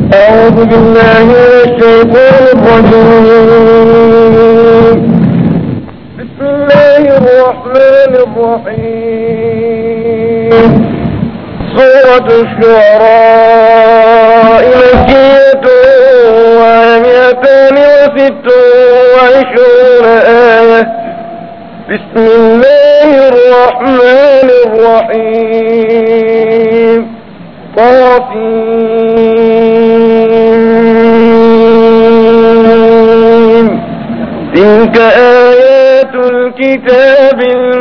أعوذ بالله من الشيطان الرجيم بسم الله الرحمن الرحيم سورة الشعراء مكية ومئتان وست وعشرون آية بسم الله الرحمن الرحيم طاسين تلك آيات الكتاب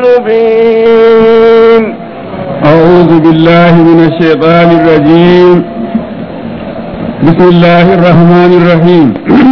المبين أعوذ بالله من الشيطان الرجيم بسم الله الرحمن الرحيم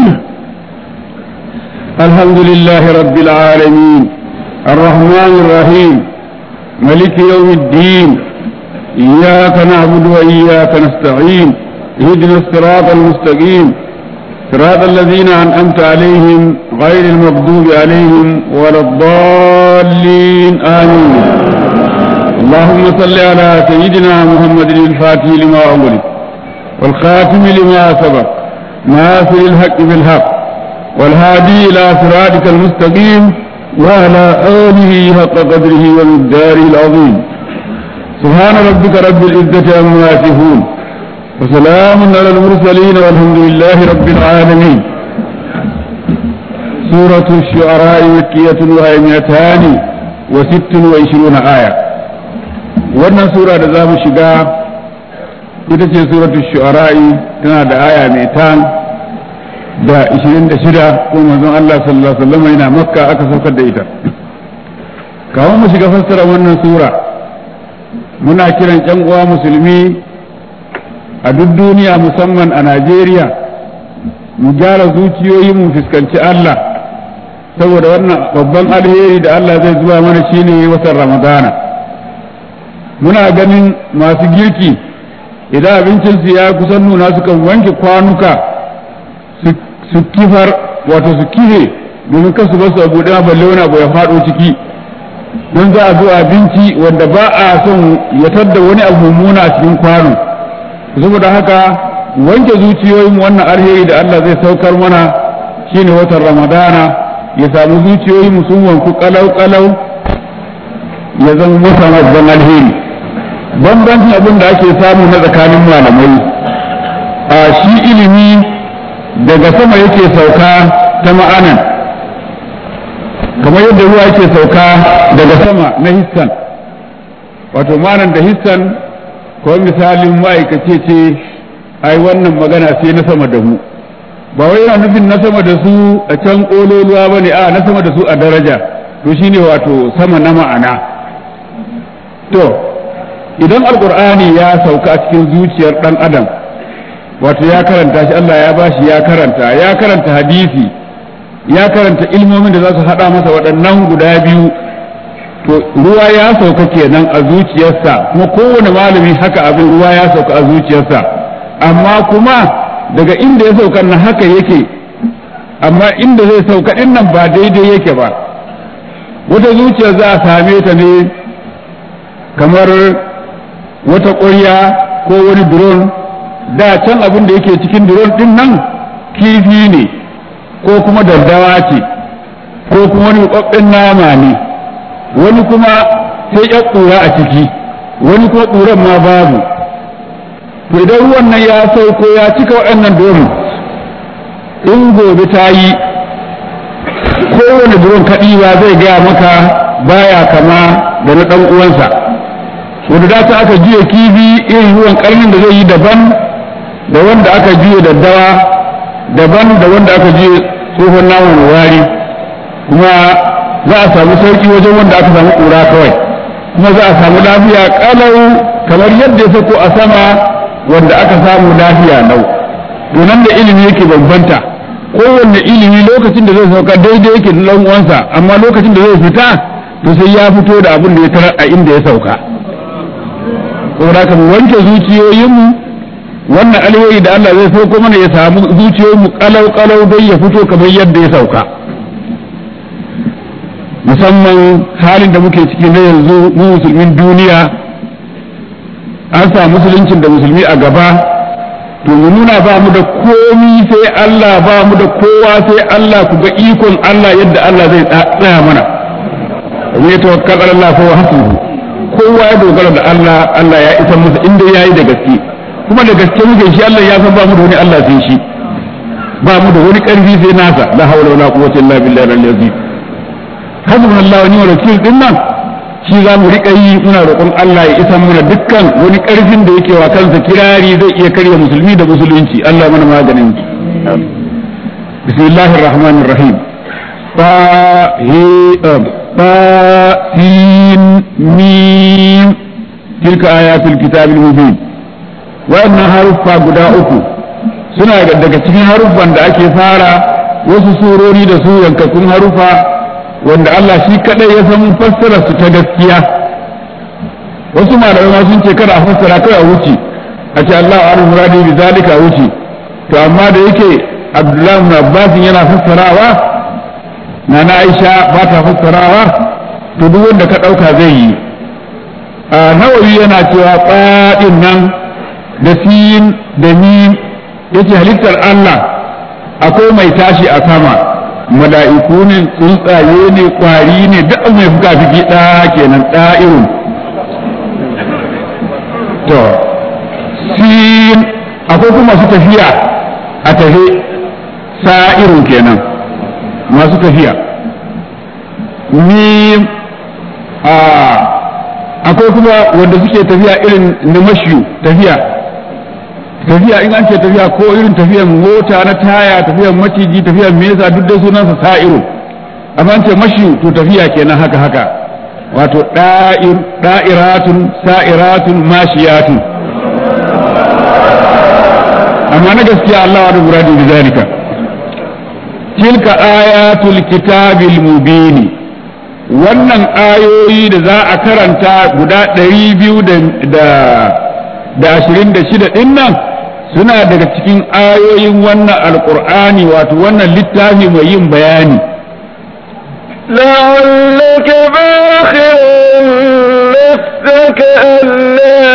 الحمد لله رب العالمين الرحمن الرحيم ملك يوم الدين إياك نعبد وإياك نستعين اهدنا الصراط المستقيم صراط الذين أنعمت عليهم غير المغضوب عليهم ولا الضالين آمين اللهم صل على سيدنا محمد الفاتح لما أغلق والخاتم لما سبق ناصر الحق بالحق والهادي إلى صراطك المستقيم وعلى آله حق قدره ومقداره العظيم سبحان ربك رب العزة عما يصفون وسلام على المرسلين والحمد لله رب العالمين سورة الشعراء مكية وهي مئتان وست وعشرون آية wannan sura da za mu shiga ita ce suratul shu'ara'i tana da aya mai tan da 26 ko manzon Allah sallallahu alaihi wasallam yana makka aka saukar da ita kawai mu shiga fassara wannan sura muna kiran ƴan uwa musulmi a duk duniya musamman a Najeriya mu gyara zuciyoyi mu fuskanci Allah saboda wannan babban alheri da Allah zai zuwa mana shine watan Ramadana muna ganin masu girki idan abincinsu ya kusan nuna sukan wanke kwanuka su kifar wato su kife domin kasu basu a buɗe balle wani abu ya faɗo ciki don za a zo abinci wanda ba a son ya tadda wani abu mummuna a cikin kwano saboda haka wanke zuciyoyin wannan alheri da Allah zai saukar mana shine watan ramadana ya samu zuciyoyin sun wanku kalau kalau ya zama masa babban alheri bambancin abin da ake samu na tsakanin malamai a shi ilimi daga sama yake sauka ta ma'anan kamar yadda ruwa yake sauka daga sama na hissan wato ma'anan da hissan ko misalin ma'aikace ce ai wannan magana sai na sama da mu ba wai yana nufin na sama da su a can ƙololuwa ba ne a na sama da su a daraja to shine wato sama na ma'ana to idan alkur'ani ya sauka a cikin zuciyar dan adam wato ya karanta shi Allah ya bashi ya karanta ya karanta hadisi ya karanta ilmomin da za su haɗa masa waɗannan guda biyu to ruwa ya sauka kenan a zuciyarsa kuma kowane malami haka abin ruwa ya sauka a zuciyarsa amma kuma daga inda ya sauka na haka yake amma inda zai sauka ɗin nan ba daidai yake ba wata zuciyar za a same ta ne kamar wata ƙwarya ko wani drone da can abin da yake cikin drone din nan kifi ne ko kuma daddawa ce ko kuma wani kwabbin nama ne wani kuma sai ya ƙura a ciki wani kuma ƙuran ma babu to idan ruwan nan ya sauko ya cika waɗannan drone in gobe ta yi kowane drone kaɗi ba zai gaya maka baya kama da na ɗan uwansa wanda da ta aka juya kifi irin ruwan karnin da zai yi daban da wanda aka juya daddawa daban da wanda aka juya tsohon naman wari kuma za a samu sauki wajen wanda aka samu kura kawai kuma za a samu lafiya kalau kamar yadda ya sako a sama wanda aka samu lafiya lau to nan da ilimi yake bambanta kowanne ilimi lokacin da zai sauka daidai yake da uwansa amma lokacin da zai fita to sai ya fito da abin da ya tarar a inda ya sauka saboda haka mu wanke zuciyoyinmu wannan alheri da Allah zai sauko mana ya samu zuciyoyinmu kalau kalau dai ya fito kamar yadda ya sauka musamman halin da muke ciki na yanzu mu musulmin duniya an sa musuluncin da musulmi a gaba to mu nuna ba mu da komi sai Allah ba mu da kowa sai Allah ku ga ikon Allah yadda Allah zai tsaya mana wa ya tawakkal ala Allah fa huwa hasbuhu kowa ya dogara da Allah Allah ya isa masa inda yayi da gaske kuma da gaske muke shi Allah ya san ba mu da wani Allah sai shi ba mu da wani karfi sai nasa la hawla wala quwwata illa billahi al-azim hasbunallahu wa ni'mal wakeel din nan shi za mu riƙa yi muna roƙon Allah ya isa mana dukkan wani ƙarfin da yake wa kansa kirari zai iya karya musulmi da musulunci Allah mana maganin bismillahir rahmanir rahim ba he ba sin mim tilka ayatul kitabil mubin wannan haruffa guda uku suna daga cikin haruffan da ake fara wasu surori da su yankakun haruffa wanda Allah shi kadai ya san fassara su ta gaskiya wasu malamai ma sun ce kada a fassara kai a wuce a ce Allah wa muradi bi zalika a wuce to amma da yake Abdullahi ibn Abbas yana fassarawa na na Aisha ba ta fassarawa to duk wanda ka dauka zai yi a nawawi yana cewa qadin nan da sin da mim yace halittar Allah akwai mai tashi a sama mala'iku ne tsuntsaye ne kwari ne duk mai fuka fiki ɗa kenan ɗa'irun to sin akwai kuma masu tafiya a tafe sa'irun kenan masu tafiya ni a akwai kuma wanda suke tafiya irin na mashiyu tafiya tafiya in an ce tafiya ko irin tafiyan mota na taya tafiyan maciji tafiyan mesa duk da sunansa sa'iru amma an ce mashi to tafiya kenan haka haka wato da'ir da'iratun sa'iratun mashiyatun amma na gaskiya Allah wa muradi bi zalika tilka ayatul kitabil mubini wannan ayoyi da za a karanta guda ɗari biyu da ashirin da shida ɗin nan suna daga cikin ayoyin wannan alkur'ani wato wannan littafi mai yin bayani لعلك باخر نفسك ألا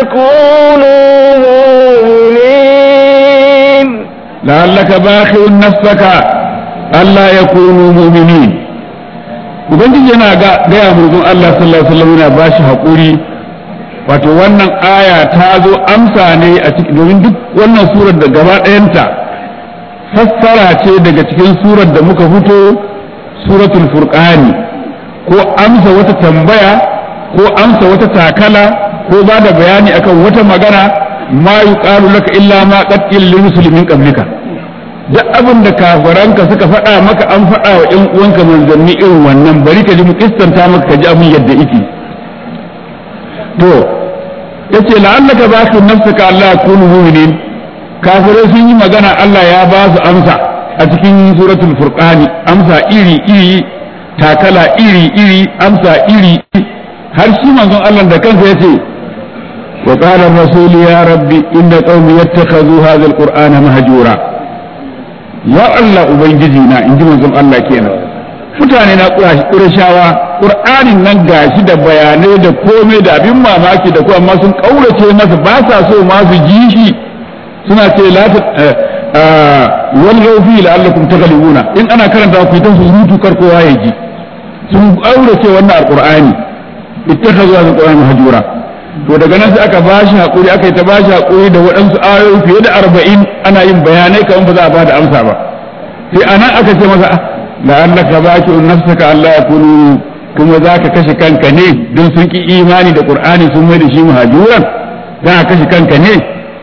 يكونوا مؤمنين لعلك باخر نفسك ألا يكونوا مؤمنين ubangiji yana gaya murzun Allah sallallahu alaihi wasallam yana bashi haƙuri wato wannan aya ta zo amsa ne a cikin domin duk wannan surar da gaba ɗayanta fassara ce daga cikin surar da muka fito suratul furqani ko amsa wata tambaya ko amsa wata takala ko ba da bayani akan wata magana ma yuqalu laka illa ma qad lil muslimin qablika duk abin da kafaranka suka faɗa maka an faɗa wa ƴan uwanka manzanni irin wannan bari ka ji mu kistanta maka ka ji abin yadda yake to yace la'allaka ba su nafsaka Allah kunu mu'minin kafirai sun yi magana Allah ya ba su amsa a cikin suratul furqani amsa iri iri takala iri iri amsa iri har shi manzon Allah da kansa yace wa qala ar-rasul ya rabbi inna qaumi yattakhadhu hadha al-qur'ana mahjura ya Allah ubangiji na inji manzon Allah kenan mutane na ƙurashawa ƙur'anin nan gashi da bayanai da komai da abin mamaki da kuma amma sun ƙaurace masa ba sa so ma su ji shi suna ce la ta wal rawfi la'allakum taghlibuna in ana karanta ku ta surutu kar kowa ya ji sun ƙaurace wannan alqur'ani ittakhadhu hadha alqur'ana mahjura to daga nan sai aka bashi hakuri aka yi ta bashi hakuri da waɗansu ayoyi fiye da arba'in ana yin bayanai kamar ba za a ba da amsa ba sai anan aka ce masa la'allaka baki'un nafsaka Allah ya kunu kuma za ka kashe kanka ne don sun ki imani da Qur'ani sun mai da shi muhajuran za ka kashe kanka ne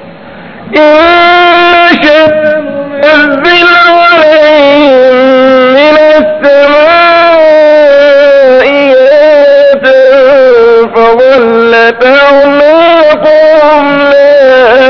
ننزل عليهم من السماء آية فظلت أعناقهم لها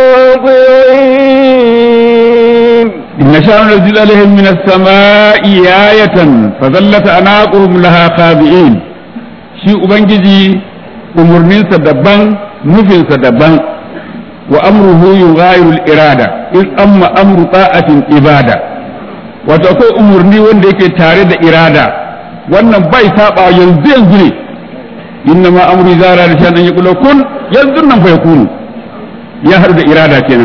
خاضعين إن نشاء ننزل عليهم من السماء آية فظلت أعناقهم لها خاضعين shi Ubangiji umarninsa daban nufinsa daban wa amruhu yughayiru al-irada in amma amru ta'atin ibada wato akwai umarni wanda yake tare da irada wannan bai saba yanzu yanzu ne inna ma amru zara da shan an yaqulu kun yanzu nan fa yakunu ya haɗu da irada kenan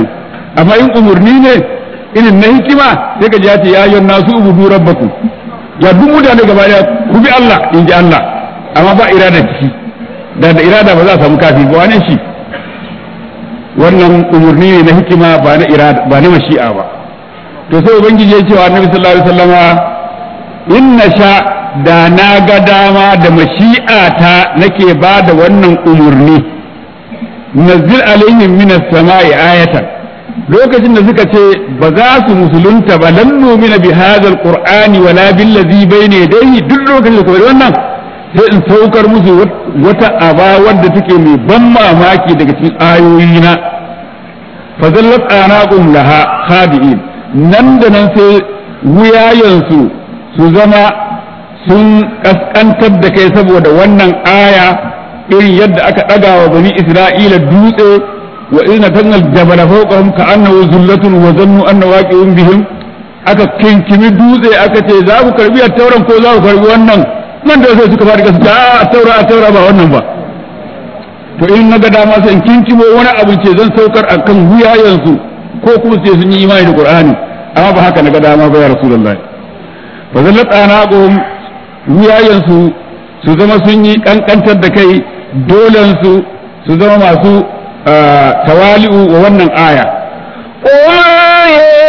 amma in umurni ne irin na hikima sai ka ji ya ce ya ayyuhan nasu ubudu rabbakum ya duk mutane gaba daya ku bi Allah in ji Allah amma ba irada ciki da da irada ba za a samu kafi ba wani shi wannan umurni ne na hikima ba na irada ba na mashi'a ba to sai ubangiji ya ce wa annabi sallallahu alaihi wasallama inna sha da na ga dama da mashi'ata nake ba da wannan umurni nazil alaihim minas sama'i ayatan lokacin da suka ce ba za su musulunta ba lan numina bi hadzal qur'ani wala bil ladhi bayna yadayhi duk lokacin da kuma wannan sai in saukar musu wata aba wadda take mai ban mamaki daga cikin ayoyina fa zallat anaqum laha khadi'in nan da nan sai wuyayensu su zama sun kaskantar da kai saboda wannan aya irin yadda aka ɗaga wa bani isra'ila dutse wa ina tangal jabala fawqahum ka annahu zullatun wa zannu anna waqi'un bihim aka kinkimi dutse aka ce za ku karbi tauran ko za ku karbi wannan nan da sai suka fara gaskiya a taura a taura ba wannan ba to in na ga dama sai in kinkimo wani abu ce zan saukar akan wuyayensu ko kuma sai sun yi imani da qur'ani amma ba haka na ga dama ba ya rasulullahi fa zallat anaqum wuyayensu su zama sun yi kankantar da kai dolensu su zama masu tawali'u wa wannan aya وما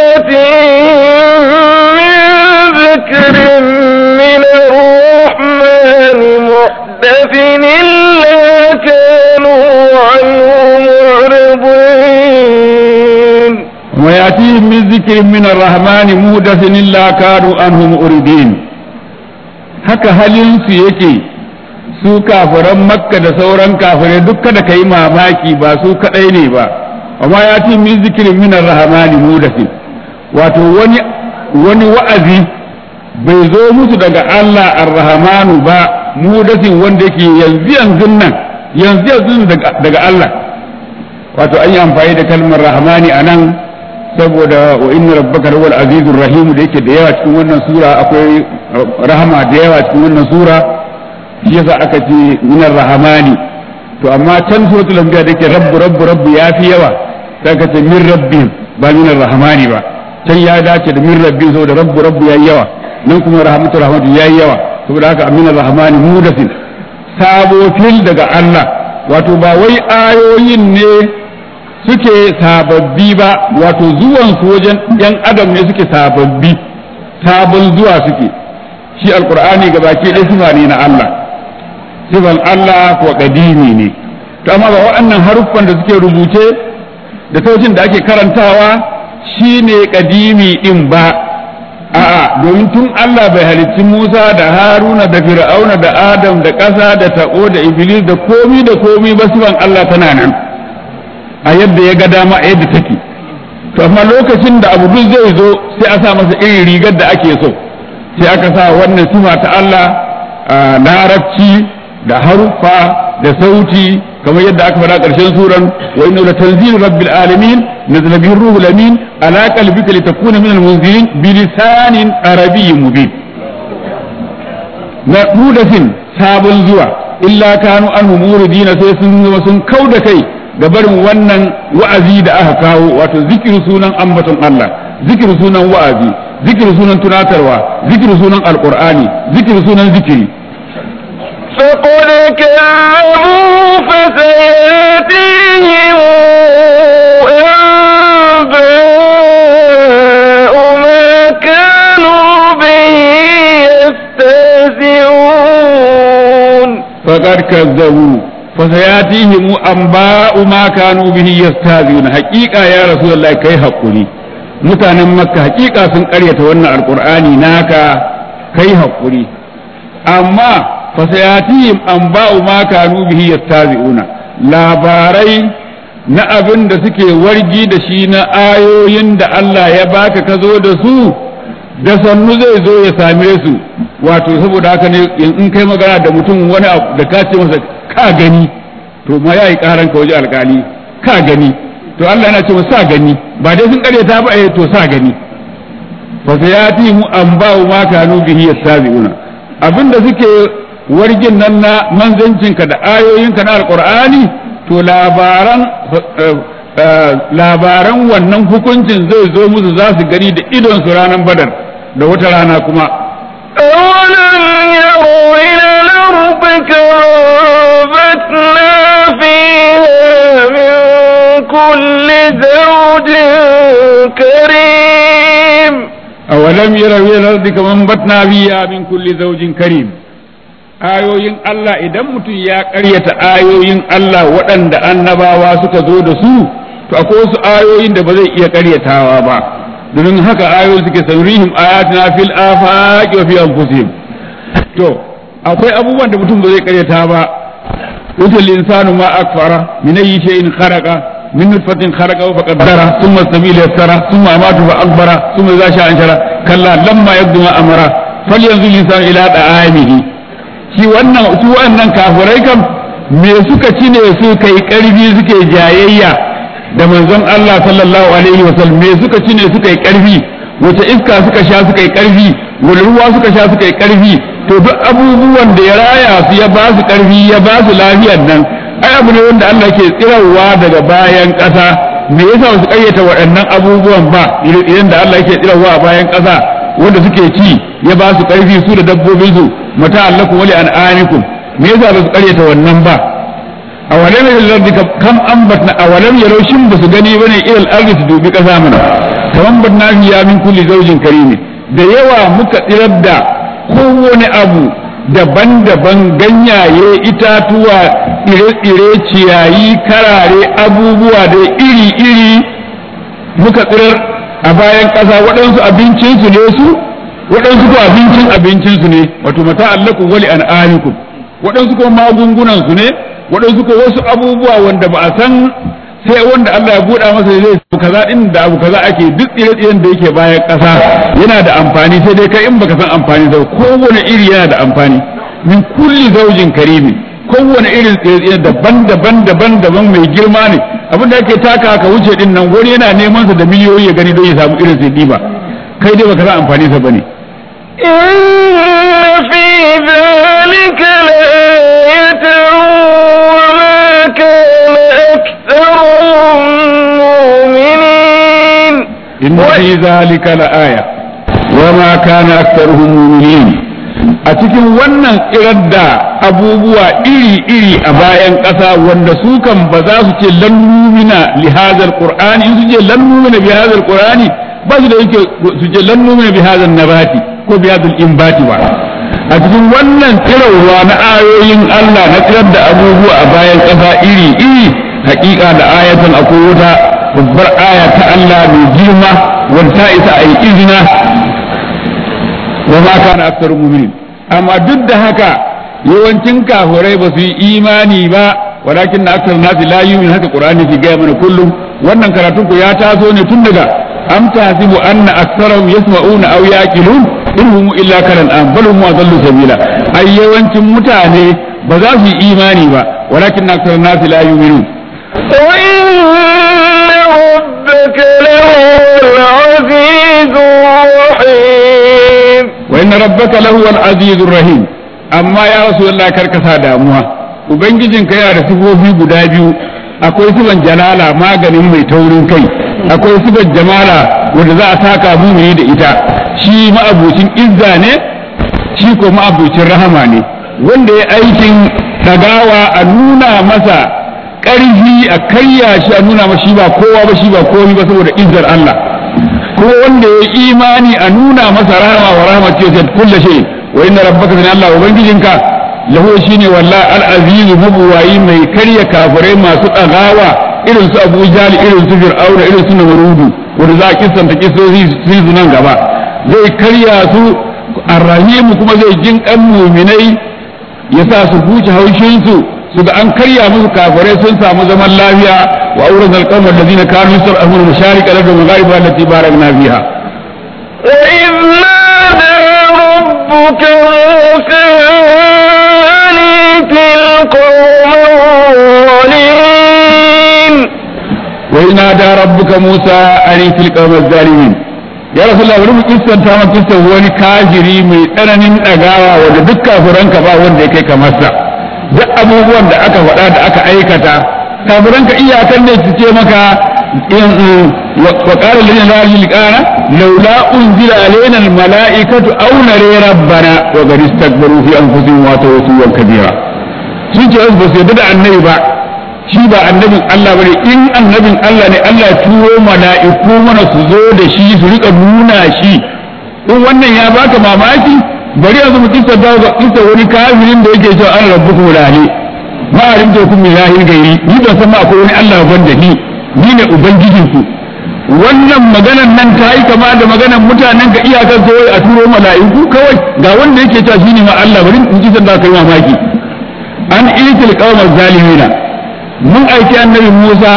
يأتيهم من ذكر من الرحمن محدث إلا كانوا عنه معرضين وما يأتيهم من ذكر من الرحمن مودث إلا كانوا عنه مؤردين haka halinsu yake su kafiran makka da sauran kafirai duk kada ka yi mamaki ba su kadai ne ba amma ya ce min zikirin minar rahamani mudasin wato wani wani wa'azi bai zo musu daga Allah ar-rahmanu ba mudasin wanda yake yanzu yanzu nan yanzu yanzu daga Allah wato an yi amfani da kalmar rahmani a nan saboda wa inna rabbaka huwal azizur rahim da yake da yawa cikin wannan sura akwai rahama da yawa cikin wannan sura shi yasa aka ce minar rahmani to amma can suratul anbiya da yake rabbu rabbu rabbu yafi yawa sai aka ce min rabbihim ba minar rahmani ba can ya dace da min rabbihim saboda rabbu rabbu yayi yawa nan kuma rahmatu rahmatu yayi yawa saboda haka minar rahmani mudasin sabo fil daga Allah wato ba wai ayoyin ne suke sababbi ba wato zuwan su wajen yan adam ne suke sababbi sabon zuwa suke shi alkur'ani ga baki ɗaya sifa ne na Allah sifan Allah ko kadimi ne to amma ba waɗannan haruffan da suke rubuce da sautin da ake karantawa shine kadimi din ba a'a domin tun Allah bai halicci Musa da Haruna da Fir'auna da Adam da ƙasa da taɓo da Iblis da komi da komi ba sifan Allah tana nan a yadda ya ga dama a yadda take to amma lokacin da abu duk zai zo sai a sa masa irin rigar da ake so sai aka sa wannan sifa ta Allah a larabci da haruffa da sauti kamar yadda aka faɗa ƙarshen suran wa inna la tanzilu rabbil alamin nazala bihi ruhul amin ala qalbika litakuna min al-munzirin bi lisanin arabiyyin mubin na mudasin sabon zuwa illa kanu anhu muridina sai sun zama sun kauda kai da barin wannan wa'azi da aka kawo wato zikiru sunan ambaton Allah zikiru sunan wa'azi zikiru sunan tunatarwa zikiru sunan alqur'ani zikiru sunan zikiri فقد كذبوا فسيأتيهم أنباء ما كانوا به يستهزئون فقد كذبوا فسياتيهم انباء ما كانوا به يستهزئون حقيقه يا رسول الله kai hakuri mutanen makka hakika sun karyata wannan alqur'ani naka kai hakuri amma fasayatihim anba'u ma kanu bihi yastazi'una labarai na abin da suke wargi da shi na ayoyin da Allah ya baka ka zo da su da sannu zai zo ya same su wato saboda haka ne in kai magana da mutum wani abu da ka ce masa ka gani to ma yayi karan ka waje alkali ka gani to Allah yana ce sa gani ba dai sun karyata ba eh to sa gani fa sayati mu anba'u ma kanu bihi yastazi'una abinda suke wargin nan na manzancinka da ayoyinka na alqur'ani to labaran labaran wannan hukuncin zai zo musu za su gani da idon su ranar badar da wata rana kuma أولم يروا إلى الأرض كأنبتنا فيها من كل زوج كريم أولم يروا إلى الأرض كما أنبتنا فيها من كل زوج كريم ayoyin Allah idan mutum ya ƙaryata ayoyin Allah waɗanda annabawa suka zo da su to akwai wasu ayoyin da ba zai iya ƙaryatawa ba domin haka ayoyi suke sanrihim ayatina fil afaqi wa fi anfusihim to akwai abubuwan da mutum ba zai ƙaryata ba wutul insanu ma akfara min ayyi shay'in kharaqa min nutfatin kharaqa fa qaddara thumma sabila yassara thumma amatu fa akbara thumma idha sha'a anshara kalla lamma yabdu ma amara falyanzur insanu ila da'amihi shi wannan su wannan kafirai kam me suka ci ne su kai karfi suke jayayya da manzon Allah sallallahu alaihi wasallam me suka ci ne suka yi karfi wace iska suka sha suka yi karfi wani ruwa suka sha suka yi karfi to duk abubuwan da ya raya su ya ba su karfi ya ba su lafiyar nan ai abu ne wanda Allah ke tsirarwa daga bayan ƙasa me yasa su kayyata waɗannan abubuwan ba idan da Allah yake tsirarwa a bayan ƙasa wanda suke ci ya ba su karfi su da dabbobin su mata allakum wali an'amikum me yasa ba su karyata wannan ba awalam yal ardi kam ambatna awalam yalaw shin ba su gani bane ilal ardi su dubi kasa mana kaman batna fiya min kulli zawjin karim da yawa muka tsirar da kowane abu daban-daban ganyaye itatuwa tsire-tsire ciyayi karare abubuwa da iri-iri muka tsirar a bayan ƙasa waɗansu abincinsu ne su waɗansu ko abincin abincinsu ne wato mata allakum wali an'amikum waɗansu ko magungunan su ne waɗansu ko wasu abubuwa wanda ba a san sai wanda Allah ya buɗa masa zai abu kaza din da abu kaza ake duk tsire-tsiren da yake bayan ƙasa yana da amfani sai dai kai in baka san amfani da kowane iri yana da amfani min kulli zaujin karimi kowane irin tsire-tsire daban-daban daban-daban mai girma ne abin da ake taka ka wuce din nan wani yana neman sa da miliyoyi ya gani don ya samu irin sai ba kai dai baka san amfani sa bane إن في ذلك لآية وما كان أكثرهم مؤمنين إن في ذلك لآية وما كان أكثرهم مؤمنين a cikin wannan tsirar da abubuwa iri-iri a bayan ƙasa wanda su kan ba za su ce lan numina li hazal qur'ani in su ce lan numina bi hazal qur'ani ba su da yake su ce lan numina bi hazal nabati ko bi hazal imbati ba a cikin wannan tsirarwa na ayoyin Allah na tsirar da abubuwa a bayan ƙasa iri-iri hakika da ayatan akwai wata babbar aya ta Allah mai girma wanda ta isa a yi izina wa ma kana aktsaru mu'minin amma duk da haka yawancin kafirai ba su yi imani ba walakin na aksar nasi la yu'min haka qur'ani ke gaya mana kullum wannan karatun ku ya taso ne tun daga am tahsibu anna aktsarahum yasma'una aw yaqilun in hum illa kalan am bal hum adallu sabila ai yawancin mutane ba za su yi imani ba walakin na aksar nasi la yu'minun وإن ربك لهو العزيز الرحيم wa inna rabbaka lahu al-azizur rahim amma ya rasulullah karkasa damuwa ubangijinka yana da sifofi guda biyu akwai sifan jalala maganin mai taurin kai akwai sifan jamala wanda za a saka mumini da ita shi ma'abucin izza ne shi ko ma'abucin rahama ne wanda ya aikin dagawa a nuna masa ƙarfi a karya shi a nuna masa shi ba kowa ba shi ba komai ba saboda izzar Allah ko wanda ya imani a nuna masa rahama wa rahama ce sai kullu shay wa inna rabbaka min Allah ubangijinka lahu shine wallahi al-aziz mabuwayi mai karya kafirai masu tsagawa irin su Abu Jahl irin su Fir'auna irin su Namrudu wanda za a kissanta kissozi su nan gaba zai karya su arrahim kuma zai jin kan mu'minai ya sa su huce haushin su su ga an karya musu kafirai sun samu zaman lafiya wa auren alƙawar allazina kanu yusra'una masharik al-ardi wa magharibaha allati barakna fiha وإذ نادى ربك موسى أن ائت القوم الظالمين وإذ نادى ربك موسى أن ائت القوم الظالمين ya rasu Allah bari mu kissanta ma kissa wani kafiri mai tsananin ɗagawa wanda duk kafiranka ba wanda ya kai kamar sa duk abubuwan da aka faɗa da aka aikata kafiran ka iyakan ne su ce maka wa qala lana la liqana laula unzila alaina al malaikatu aw nara rabbana wa qad istakbaru fi anfusihim wa tawassu kabira sun ce ba su yarda da annabi ba shi ba annabin Allah bane in annabin Allah ne Allah ya turo mala'iku mana su zo da shi su rika nuna shi in wannan ya baka mamaki bari yanzu mu kissa da ga kissa wani kafirin da yake cewa an rabbukum lahi ma alimta kum min ilahin gairi ni ban san ma akwai wani Allah banda ni ni ne ubangijin ku wannan maganan nan ta yi kama da maganan mutanen ga iyakar kawai a turo mala'iku kawai ga wanda yake cewa shine ma Allah bari in kissa da kai mamaki an itil qawmal zalimina mun aiki annabi Musa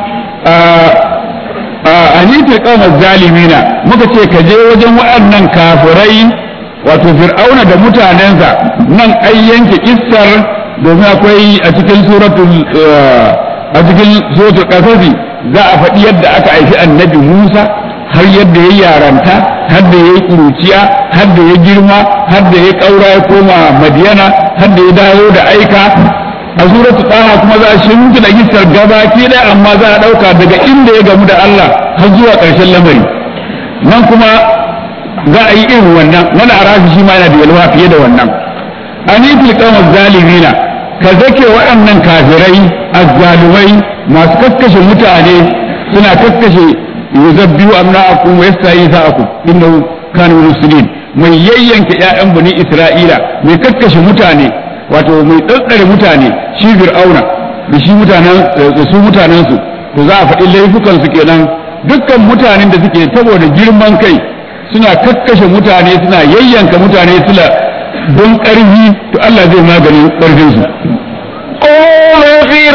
a hanitar kawar zalimina muka ce ka je wajen waɗannan kafirai wato fir'auna da mutanensa nan ai yanke kissar domin akwai a cikin suratul a cikin suratul qasasi za a faɗi yadda aka aiki annabi Musa har yadda ya yaranta har da ya kuruciya har da ya girma har da ya ƙaura ya koma madiyana har da ya dawo da aika a suratul taha kuma za a shimfi da gisar gabaki ɗaya amma za a ɗauka daga inda ya gamu da Allah har zuwa ƙarshen lamari nan kuma za a yi irin wannan wani arafi shi ma yana da yalwa fiye da wannan anifil qawmaz zalimina ka zake waɗannan kafirai azzalumai masu kakkashe mutane suna kakkashe yuzabbihu amna'akum wa yastayi sa'akum innahu kana muslimin mai yayyanka ƴaƴan bani isra'ila mai kakkashe mutane wato mai tsantsare mutane shi fir'auna da shi mutanen da su mutanen su to za a faɗi laifukan su kenan dukkan mutanen da suke saboda girman kai suna kakkashe mutane suna yayyanka mutane suna don ƙarfi to Allah zai magani ƙarfin su قوم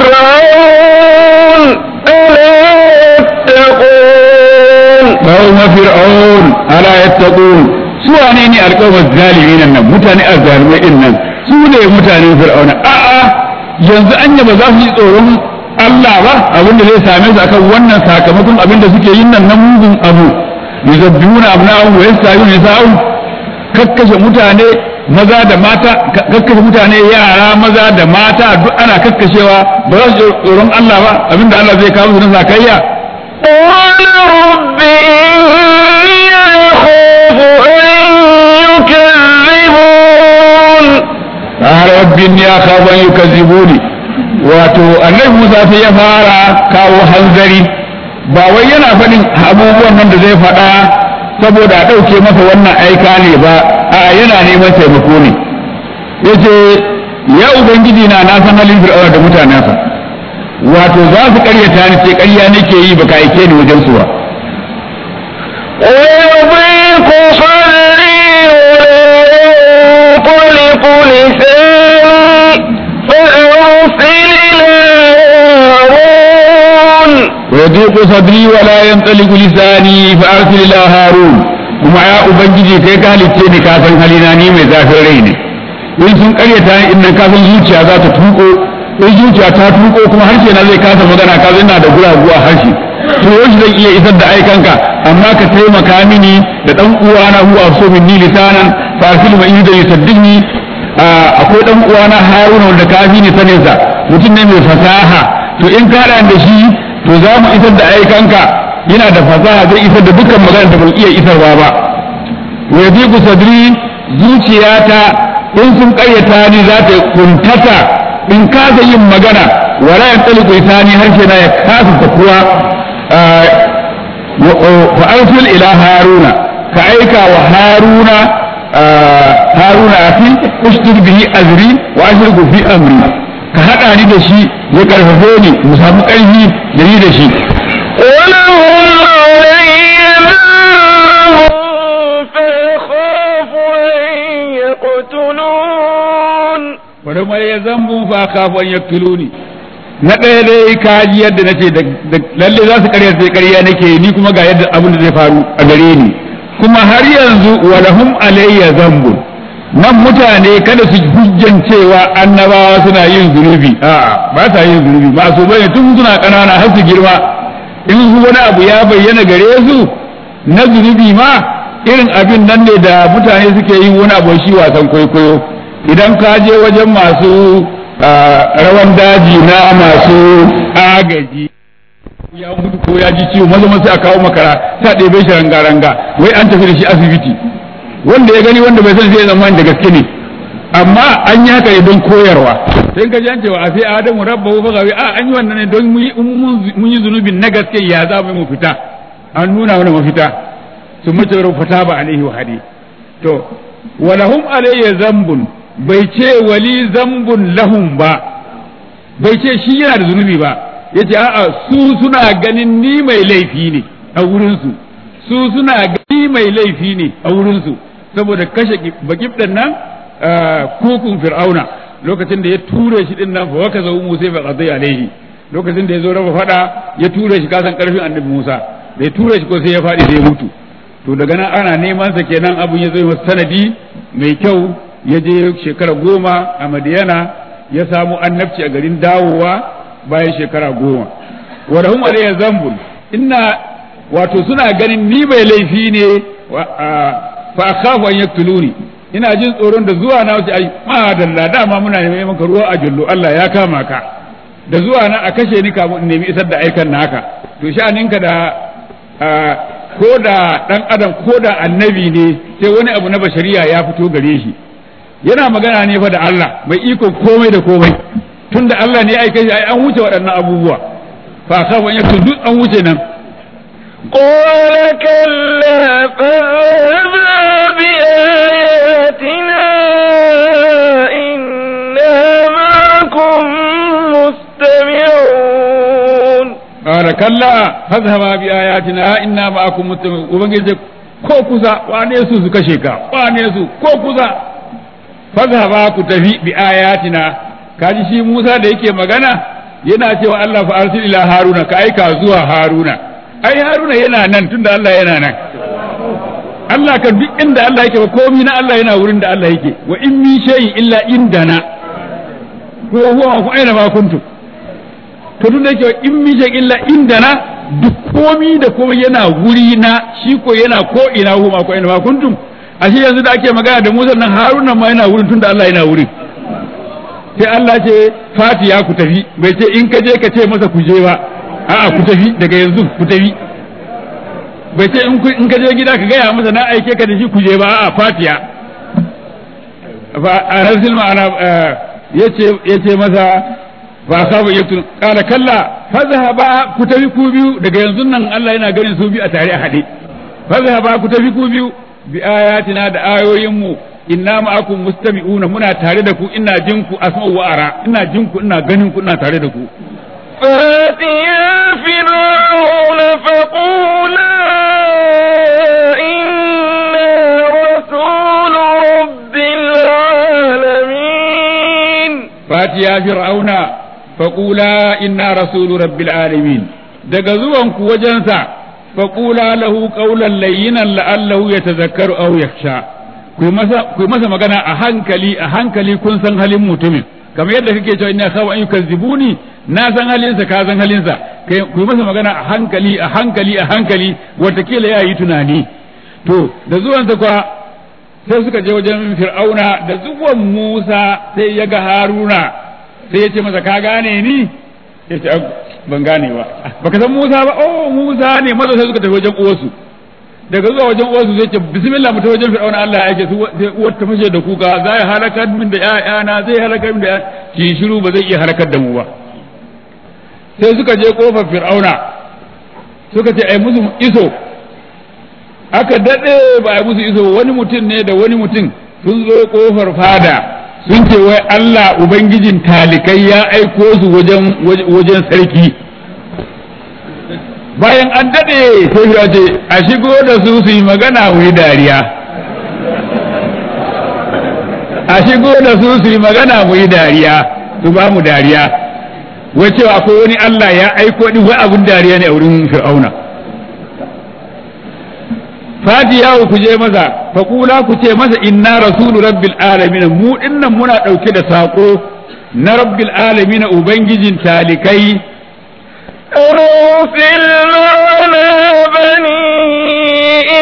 فرعون ألا يتقون قوم فرعون ألا يتقون سوى نيني القوم الظالمين nan mutane azzalimai din nan su ne mutanen fir'auna a'a yanzu anya ba za su yi tsoron Allah ba abinda zai same su akan wannan sakamakon abinda suke yin nan na mugun abu yuzabbihuna abna'ahum wa yastahiyuna nisa'ahum kakkashe mutane maza da mata kakkashe mutane yara maza da mata duk ana kakkashewa ba za su tsoron Allah ba abinda Allah zai kawo su na sakayya قال رب إني أخاف أن يكذبون قال رب إني أخاف أن يكذبوني wato annabi Musa sai ya fara kawo hanzari ba wai yana faɗin abubuwan nan da zai faɗa saboda a ɗauke masa wannan aika ne ba a yana neman taimako ne yace ya ubangiji na na san halin fir'auna da mutanensa wato za su ƙaryata ni ce ƙarya nake yi baka aike ni wajen su ba ويضيق صدري وينطلق لساني فأرسل إلى هارون ويضيق صدري ولا ينطلق لساني فأرسل إلى هارون kuma ya ubangiji kai ka halicce ni ka san halina ni mai zafin rai ne in sun karyata ni in nan ka san zuciya za ta tuko in zuciya ta tuko kuma harshe na zai kasa magana ka ina da guragu a harshe to yaushe zan iya isar da aikanka amma ka taimaka mini da dan uwana huwa so minni lisanan fa arsil ma da yusaddini akwai dan uwana haruna wanda ka fi ni sanin sa mutum ne mai fasaha to in ka da shi to za mu isar da aikanka yana da fasaha zai isar da dukkan magana da ban iya isarwa ba wa yadiku sadri zuciyata in sun kayyata ni za ta kuntata in kasa yin magana wala ya tsaliku isani harshe na ya kasa takuwa fa arsil ila haruna ka aika wa haruna haruna afi ustur bihi azri wa ashriku fi amri ka hada ni da shi ya karfafe ni mu samu karfi da ni da shi ولهم علي ذنب فأخاف أن يقتلون bari mai ya zambu fa kafan ya kiluni na ɗaya dai kaji yadda na ce lalle za su karya sai karya nake ni kuma ga yadda abin da zai faru a gare ni kuma har yanzu walahum alayya zambu nan mutane kada su hujjan cewa annabawa suna yin zunubi a'a ba sa yin zunubi masu bane tun suna ƙanana har su girma in su wani abu ya bayyana gare su na zunubi ma irin abin nan ne da mutane suke yin wani abu shi wasan kwaikwayo idan ka je wajen masu rawan daji na masu agaji ya mutu ko ya ji ciwo maza maza a kawo makara ta ɗebe shi ranga ranga wai an tafi da shi asibiti wanda ya gani wanda bai san sai zaman da gaske ne amma an yi haka ne don koyarwa sai ka ji an cewa a sai adamu rabbahu fa gawi a an yi wannan ne don mun yi zunubin na gaske ya za mu fita an nuna mana mafita sun mace fata ba alaihi wa hadi to walahum alayya zambun bai ce wali zambun lahum ba bai ce shi yana da zunubi ba yace a'a su suna ganin ni mai laifi ne a wurin su su suna gani mai laifi ne a wurin su saboda kashe bakibdan nan kukun fir'auna lokacin da ya ture shi din nan fa waka zawu musa fa qadai alaihi lokacin da ya zo raba fada ya ture shi kasan karfin annabi musa da ya ture shi ko sai ya fadi sai ya mutu to daga nan ana neman sa kenan abun ya zo masa sanadi mai kyau ya je shekara goma a madiyana ya samu annabci a garin dawowa bayan shekara goma wa lahum alayya zambun inna wato suna ganin ni mai laifi ne fa akhafu an yaktuluni ina jin tsoron da zuwa na wace ai madalla dama muna neman maka ruwa a jullo Allah ya kama ka da zuwa na a kashe ni kamun in nemi isar da aikan naka to sha'aninka da ko da dan adam ko da annabi ne sai wani abu na bashariya ya fito gare shi yana magana ne fa da Allah mai iko komai da komai tunda Allah ne ya aika shi ai an wuce waɗannan abubuwa fa khafu an yaktu duk an wuce nan قال كلا فاذهبا بآياتنا إنا معكم مستمعون قال كلا فاذهبا بآياتنا إنا معكم مستمعون وبنجي ko kusa wane su su kashe ka wane su ko kusa fazhaba ku tafi bi ayatina kaji shi Musa da yake magana yana cewa Allah fa arsil ila Haruna ka aika zuwa Haruna ai Haruna yana nan tunda Allah yana nan Allah kan duk inda Allah yake ba komai na Allah yana wurin da Allah yake wa in min shay'in illa indana ko huwa ku aina ma kuntum to tunda yake in min shay'in illa indana duk komai da komai yana wuri na shi ko yana ko ina huwa ku aina ma kuntum ashe yanzu da ake magana da Musa nan Haruna ma yana wurin tunda Allah yana wurin sai Allah ce Fatiya ku tafi bai ce in ka je ka ce masa ku je ba a'a ku tafi daga yanzu ku tafi bai ce in ka je gida ka gaya masa na aike ka da shi ku je ba a'a Fatiya fa arsil ma'ana yace yace masa fa sabu yaktun qala kalla fazhaba ku tafi ku biyu daga yanzu nan Allah yana ganin su biyu a tare a hade fazhaba ku tafi ku biyu bi ayatina da ayoyinmu inna ma'akum mustami'una muna tare da ku ina jin ku asma'u wa ara ina jin ku ina ganin ku ina tare da ku فاتيا فرعون فقولا إنا رسول رب العالمين فاتيا فرعون فقولا إنا رسول رب العالمين daga zuwan ku wajensa فقولا له قولا لينا لعله يتذكر أو يخشى ku yi masa magana a hankali a hankali kun san halin mutumin kamar yadda kake cewa ina kawo an yukazzibuni na san halinsa ka san halinsa ku yi masa magana a hankali a hankali a hankali watakila ya yi tunani to da zuwansa kwa sai suka je wajen fir'auna da zuwan musa sai ya ga haruna sai ya ce masa ka gane ni ya ce ban gane ba baka san musa ba oh musa ne maza sai suka tafi wajen uwarsu daga zuwa wajen uwarsu zai ce bismillah mu ta wajen fir'auna Allah ya ce su uwar ta fashe da kuka za ya halakar min da ƴaƴana zai halakar min da ki shiru ba zai iya halakar da mu ba sai suka je kofar fir'auna suka ce ai musu iso aka dade ba ai musu iso wani mutum ne da wani mutum sun zo kofar fada sun ce wai Allah ubangijin talikai ya aiko su wajen wajen sarki bayan an daɗe sai ya ce a shigo da su su yi magana wai dariya a shigo da su su yi magana wai dariya su ba mu dariya wai cewa akwai wani Allah ya aiko ni wai abun dariya ne a wurin fir'auna fati yawo ku je masa faƙula ku ce masa inna rasulu rabbil alamin mu dinnan muna ɗauke da saƙo na rabbil alamin ubangijin talikai أرسل معنا بني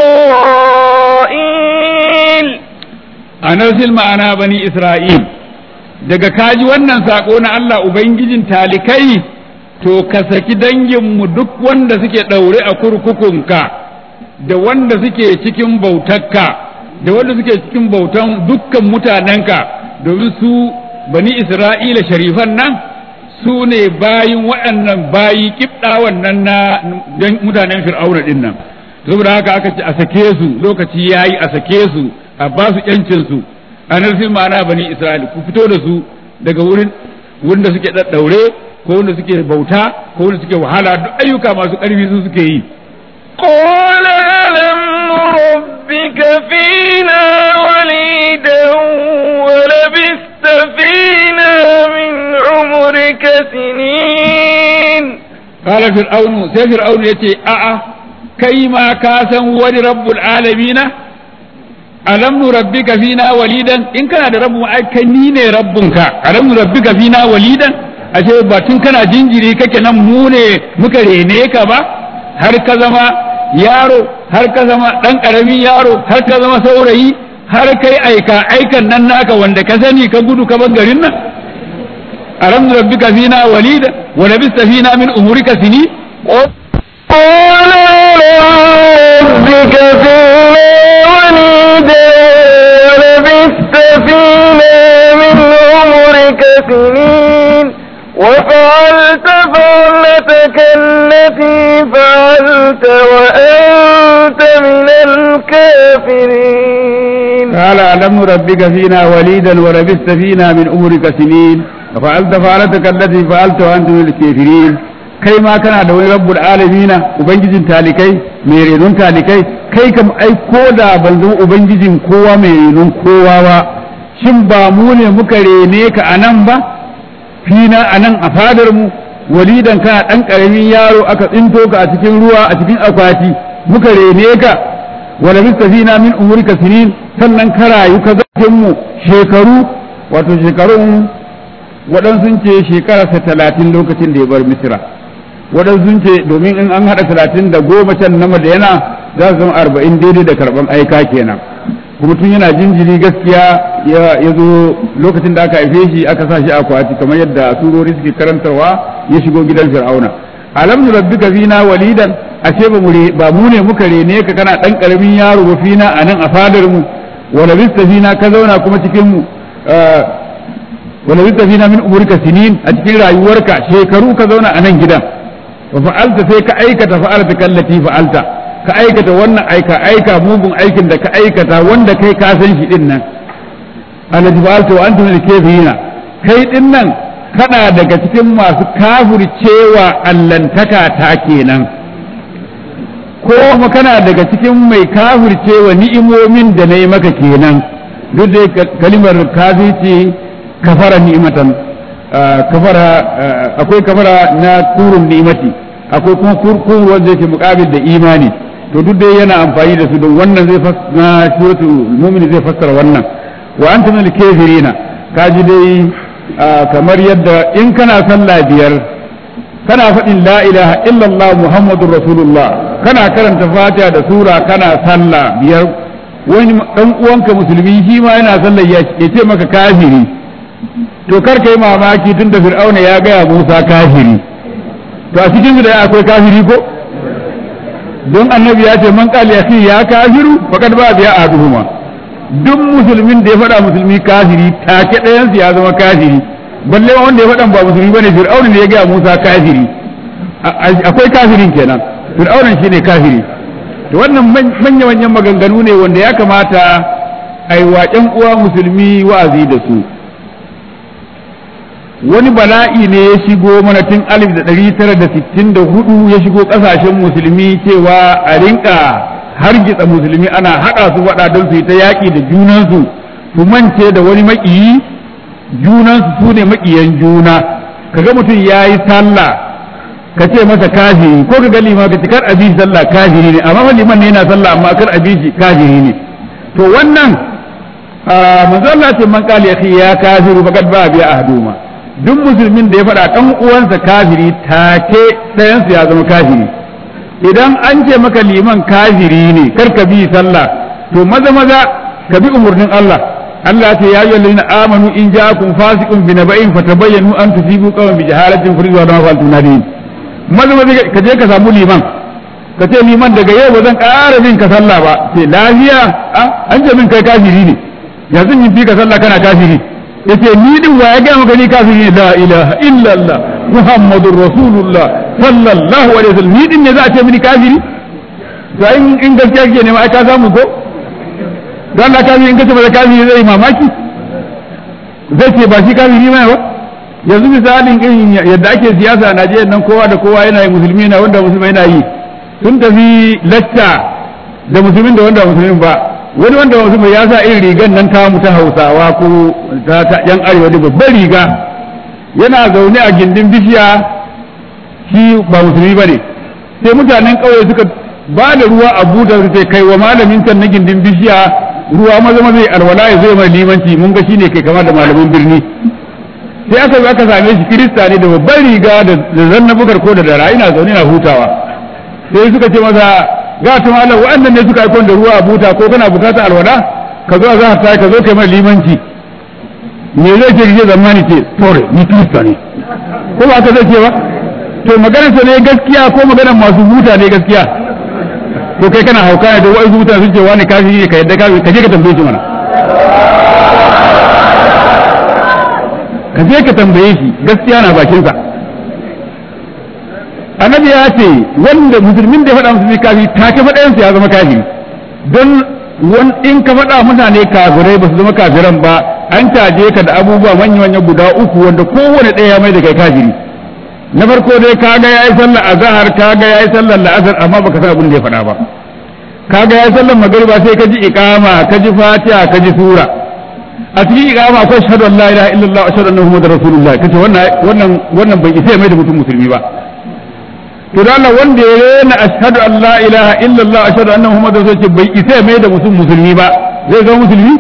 إسرائيل أنزل معنا بني إسرائيل daga kaji wannan sako na Allah Ubangijin talikai to ka saki danginmu duk wanda suke ɗaure a kurkukunka da wanda suke cikin bautarka da wanda suke cikin bautan dukkan mutanenka domin su bani isra'ila sharifan nan su ne bayin waɗannan bayi kibɗa wannan na mutanen fir'auna ɗin nan saboda haka aka ce a sake su lokaci yayi a sake su a ba su yancin su a narfin ma'ana bani isra'ila ku fito da su daga wurin wanda suke daddaure ko wanda suke bauta ko wanda suke wahala duk ayyuka masu ƙarfi su suke yi قال ألم ربك فينا وليدا ولبثت فينا من عمرك سنين قال فرعون سي فرعون يتي أأ كيما كاسا ولي رب العالمين ألم نربك فينا وليدا إن كان رب أي كنين ربك ألم نربك فينا وليدا ashe ba tun kana jinjiri kake nan mu ne muka rene ka ba har ka zama yaro har ka zama ɗan ƙaramin yaro har ka zama saurayi har kai aika aikan nan naka wanda ka sani ka gudu ka bar garin nan alam rabbika fina walida wa labista fina min umurika sini قال ربك فينا وليدا ولبثت فينا من عمرك سنين وفعلت فعلتك التي فعلت وأنت من الكافرين قال ألم نربك فينا وليدا ولبست فينا من أمرك سنين وفعلت فعلتك التي فعلت وأنت من الكافرين kai ma kana da wani rabbul alamina ubangijin talikai mai renon talikai kai kam ai ko da ban zama ubangijin kowa mai renon kowa ba shin ba mu ne muka rene ka anan ba fina anan a fadar mu walidan kana dan karamin yaro aka tsinto ka a cikin ruwa a cikin akwati muka rene ka wala mistafina min umurika sinin sannan ka rayu ka zafin mu shekaru wato shekarun waɗansu ce shekararsa talatin lokacin da ya bar misira waɗansu ce domin in an haɗa talatin da goma can na madayana za su zama arba'in daidai da karɓan aika kenan kuma tun yana jinjiri gaskiya ya zo lokacin da aka haife shi aka sa shi akwati kamar yadda surori suke karantarwa ya shigo gidan fir'auna alam nu rabbika fina walidan ashe ba mu ba mu ne muka rene ka kana dan karamin yaro ba fina anan a fadar mu wala bista fina ka zauna kuma cikin mu wala bista fina min umurika sinin a cikin rayuwarka shekaru ka zauna a nan gidan wa fa'alta sai ka aikata fa'alta kallati fa'alta ka aikata wannan aika aika mugun aikin da ka aikata wanda kai ka san shi din nan alladhi fa'alta wa antum al-kafirina kai din nan kana daga cikin masu kafircewa allantaka ta kenan ko kuma kana daga cikin mai kafircewa ni'imomin da nayi maka kenan duk da kalimar kafirci kafara ni'matan kafara akwai kafara na kurun ni'mati akwai kuma kurkun wanda yake mukabil da imani to duk dai yana amfani da su don wannan zai na suratul mu'min zai fassara wannan wa antum al kafirina kaji dai kamar yadda in kana sallah biyar kana faɗin la ilaha illallah muhammadur rasulullah kana karanta fatiha da sura kana sallah biyar wani dan uwanka musulmi shi ma yana sallah ya ce maka kafiri to kar kai mamaki tun da fir'auna ya gaya musa kafiri to a cikin da akwai kafiri ko don annabi ya ce man qala ya ya kafiru faqad ba biya aduhuma duk musulmin da ya faɗa musulmi kafiri take ɗayan ya zama kafiri balle wanda ya faɗa ba musulmi bane fir'auna ne ya gaya musa kafiri akwai kafirin kenan fir'aunan shine kafiri to wannan manya manyan maganganu ne wanda ya kamata ai waƙen uwa musulmi wa'azi da su wani bala'i ne ya shigo mana tun alif da ɗari tara da sittin da hudu ya shigo ƙasashen musulmi cewa a rinka hargitsa musulmi ana haɗa su faɗa don su yi ta yaƙi da junansu su mance da wani maƙiyi junansu su ne maƙiyan juna kaga mutum ya yi sallah ka ce masa kafiri ko ka ga lima ka ce kar abi sallah kafiri ne amma liman ne yana sallah amma kar abi shi kafiri ne to wannan manzo Allah ce man qala ya kafiru faqad ba biya ahduma duk musulmin da ya faɗa ɗan uwansa kafiri take ɗayansu ya zama kafiri idan an ce maka liman kafiri ne kar ka bi sallah to maza maza ka bi umarnin Allah Allah ce ya ayyuhal ladina amanu in ja'akum fasiqun bi naba'in fatabayyanu an tusibu qawman bi jahalatin furidu wa ma fa'altum nadin maza maza ka je ka samu liman ka ce liman daga yau ba zan ƙara bin ka sallah ba sai lafiya an ce min kai kafiri ne yanzu in fi ka sallah kana kafiri yace ni din wa ya ga maka ni kafiri ne la ilaha illallah muhammadur rasulullah sallallahu alaihi wasallam ni din ne za a ce mini kafiri to in gaskiya kake ne ma ai ka samu ko don Allah kafiri in kace ba kafiri zai mamaki zai ce ba shi kafiri mai ba yanzu misalin irin yadda ake siyasa a Najeriya nan kowa da kowa yana yi musulmi na wanda musulmi yana yi sun tafi lacca da musulmin da wanda musulmin ba wani wanda musulmi ya sa irin rigan nan ta mu ta Hausawa ko ta ta yan arewa da babbar riga yana zaune a gindin bishiya shi ba musulmi bane sai mutanen ƙauye suka ba da ruwa a buta su kai wa malamin can na gindin bishiya ruwa maza maza ya alwala ya zai mai limanci mun ga shine kai kama da malamin birni sai aka zo aka same shi kirista ne da babban riga da zanna bukar ko da dara ina zaune na hutawa sai suka ce masa ga ta malam wa'annan ne suka aikon da ruwa a buta ko kana bukatar alwala ka zo za ka ka zo kai mai limanci me zai ce rike zamani ce tore ni kirista ne ko ba ka zai ce ba to maganar sa ne gaskiya ko maganar masu buta ne gaskiya ko kai kana hauka ne da wa'azu mutane sun ce wani kafiri ne ka yadda kafiri ka je ka tambaye shi mana ka je ka tambaye shi gaskiya na bakin sa annabi ya ce wanda musulmin da ya faɗa musulmi kafiri ta ke faɗa ya zama kafiri don in ka faɗa mutane kafirai ba su zama kafiran ba an caje ka da abubuwa manya-manya guda uku wanda kowane ɗaya mai da kai kafiri na farko dai kaga yayi sallar azhar kaga yayi sallar la'asar amma baka san abin da ya faɗa ba kaga yayi sallar magriba sai ka ji iqama ka ji fatiha ka ji sura a cikin iqama akwai shahadu an la ilaha illallah wa ashhadu anna muhammadar rasulullah kace wannan wannan wannan bai isa mai da mutum musulmi ba to da Allah wanda ya rena ashhadu an la ilaha illallah wa ashhadu anna muhammadar rasulullah bai isa mai da mutum musulmi ba zai zama musulmi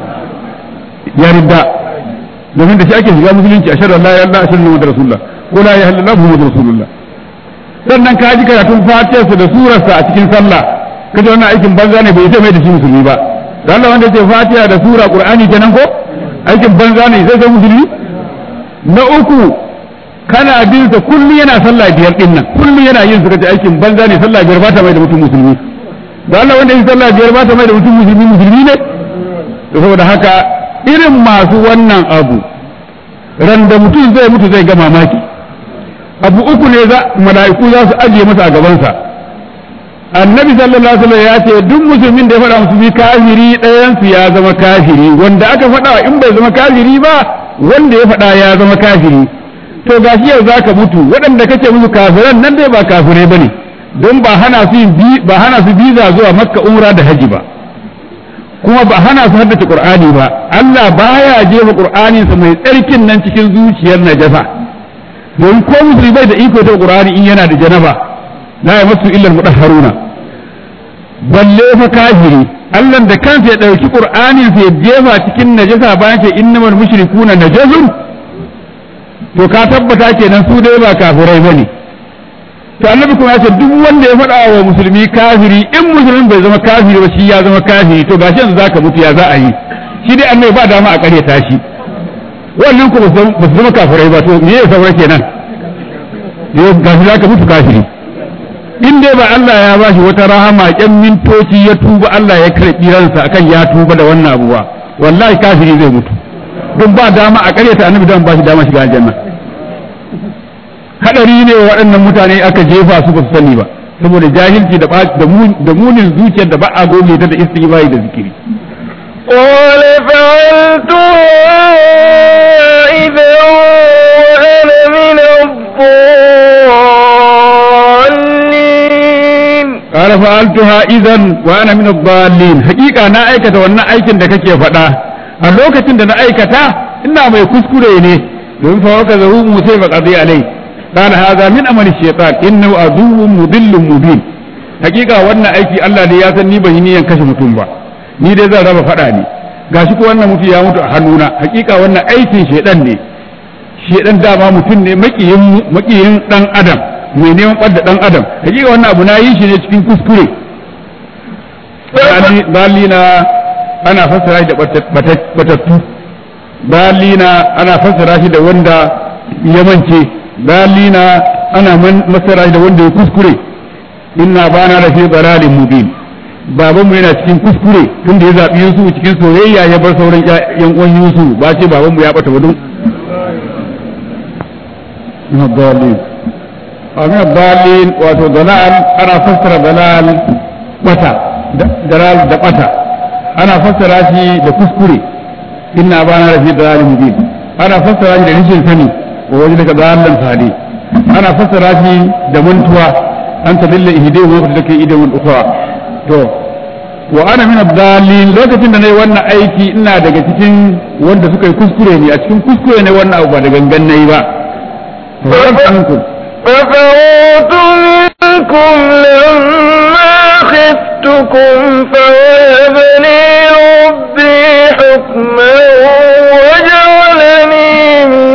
ya ridda domin da shi ake shiga musulunci ashhadu an la ilaha illallah ashhadu anna muhammadar rasulullah ko la ilaha illallah muhammadur rasulullah sannan ka ji karatun fatiyarsa da surarsa a cikin sallah kaje wannan aikin banza ne bai mai da shi musulmi ba da Allah wanda yake fatiha da sura qur'ani kenan ko aikin banza ne sai sai musulmi na uku kana bin sa kullum yana sallah biyar din nan kullum yana yin su kace aikin banza ne sallah biyar ba ta mai da mutum musulmi da Allah wanda yake sallah biyar ba ta mai da mutum musulmi musulmi ne saboda haka irin masu wannan abu ran da mutum zai mutu zai ga mamaki abu uku ne za mala'iku za su ajiye masa a gabansa annabi sallallahu alaihi wasallam ya ce duk musulmin da ya faɗa musulmi kafiri ɗayan su ya zama kafiri wanda aka faɗa in bai zama kafiri ba wanda ya faɗa ya zama kafiri to gashi yau zaka mutu waɗanda kace musu kafiran nan dai ba kafirai bane don ba hana su bi ba hana su biza zuwa makka umra da haji ba kuma ba hana su haddace qur'ani ba Allah baya jefa qur'anin sa mai tsarkin nan cikin zuciyar najasa don ko musulmi bai da iko ta qur'ani in yana da janaba la yamassu illa al-mudahharuna balle fa kafiri Allah da kansa ya dauki qur'anin sa ya jefa cikin najasa bayan ce innamal mushrikuna najasun to ka tabbata kenan su dai ba kafirai bane to annabi kuma ya ce duk wanda ya faɗa wa musulmi kafiri in musulmin bai zama kafiri ba shi ya zama kafiri to gashi yanzu zaka mutu ya za a yi shi dai annabi ba dama a ƙaryata shi wannan ku ba su zama kafirai ba to me ya saura kenan gashi zaka mutu kafiri in dai ba Allah ya bashi wata rahama ƙyan mintoci ya tuba Allah ya karɓi ransa akan ya tuba da wannan abuwa wallahi kafiri zai mutu don ba dama a ƙaryata annabi don ba shi dama shiga aljanna hadari ne waɗannan mutane aka jefa su ba su sani ba saboda jahilci da munin zuciyar da ba a goge ta da istighfari da zikiri قال فعلتها إذا وأنا من الضالين قال فعلتها إذا وأنا من الضالين حقيقة أنا أيكة وأنا أيكة da kake faɗa a lokacin da na aikata ina mai kuskure ne domin fa waka zahu musai ba qadi alai قال هذا من عمل الشيطان انه عدو مضل مبين حقيقه wannan aiki Allah ne ya san ni ban yi niyan kashe mutum ba ni dai zan raba fada ne gashi ko wannan mutum ya mutu a hannuna hakika wannan aikin shedan ne shedan dama mutum ne makiyin makiyin dan adam mai neman ɓadda dan adam hakika wannan abu na yi shi ne cikin kuskure dalina ana fassara shi da batattu dalina ana fassara shi da wanda ya mance dalina ana fassara shi da wanda ya kuskure inna bana da fi dalalin mubin babanmu yana cikin kuskure tunda ya zaɓi Yusuf cikin soyayya ya bar sauran yan uwan Yusuf ba ce babanmu ya bata wadun dalil amin dalil wato dalal ana fassara dalal bata dalal da bata ana fassara shi da kuskure inna bana da fi dalalin mubin ana fassara shi da rashin sani wa wajen daga dalalan sadi ana fassara shi da mantuwa an tadilla ihdahu wa take idan ukhra to wa ana min dalil lokacin da nayi wannan aiki ina daga cikin wanda suka yi kuskure ne a cikin kuskure ne wannan abu ba da gangan nayi ba ففررت منكم لما خفتكم فوهب لي ربي حكما وجعلني من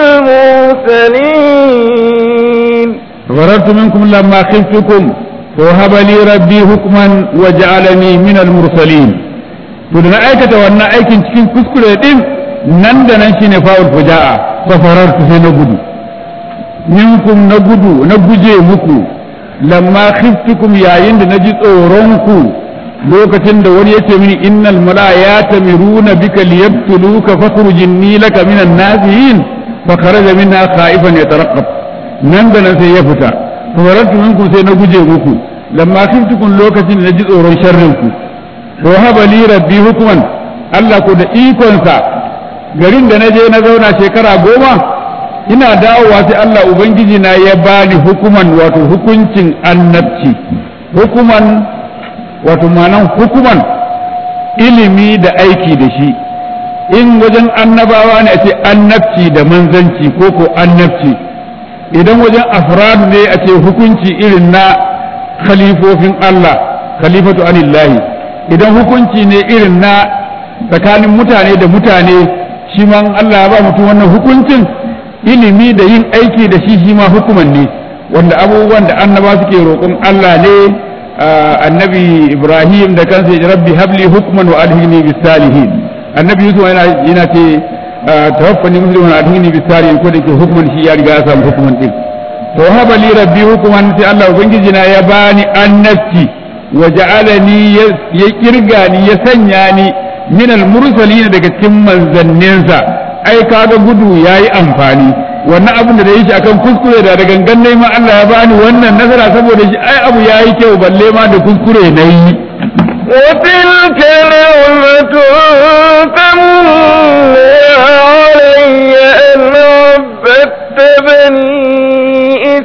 المرسلين فررت منكم لما خفتكم وهب لي ربي حكما وجعلني من المرسلين to da na aikata wannan aikin cikin kuskure din nan da nan shine fa'ul fuja'a fa farartu sai na gudu minkum na gudu na guje muku lamma khiftukum yayin da naji tsoron ku lokacin da wani yace mini innal malaa'ikata miruna bika liyabtuluka fakhruj inni laka minan nasihin fa kharaja minha khaifan yatarqab nan da nan sai ya fita farartu minkum sai na guje muku lamma khiftukum lokacin da naji tsoron sharrin ku wa haba li rabbi hukman Allah ko da ikonsa garin da naje na zauna shekara goma ina dawowa sai Allah ubangiji na ya bani hukuman wato hukuncin annabci hukuman wato ma'anan hukuman ilimi da aiki da shi in wajen annabawa ne a ce annabci da manzanci ko ko annabci idan wajen afrad ne a ce hukunci irin na khalifofin Allah khalifatu anillahi idan hukunci ne irin na tsakanin mutane da mutane shi ma Allah ya ba mutum wannan hukuncin ilimi da yin aiki da shi shi ma hukuman ne wanda abubuwan da annaba suke roƙon Allah ne annabi Ibrahim da kansa ya rabbi habli hukman wa alhini bis salihin annabi Yusuf yana yana ce tawaffani musliman wa alhini bis salihin ko da ke hukuman shi ya riga ya samu hukuman din to haba li rabbi hukuman sai Allah ubangiji na ya bani annabci wa ja'alani ya kirga ni ya sanya ni min al-mursalin daga cikin manzanninsa ai kaga gudu yayi amfani wannan abin da da yi shi akan kuskure da da gangan ne ma Allah ya bani wannan nasara saboda shi ai abu yayi kyau balle ma da kuskure na yi وتلك نعمة تمنها علي أن عبدت بني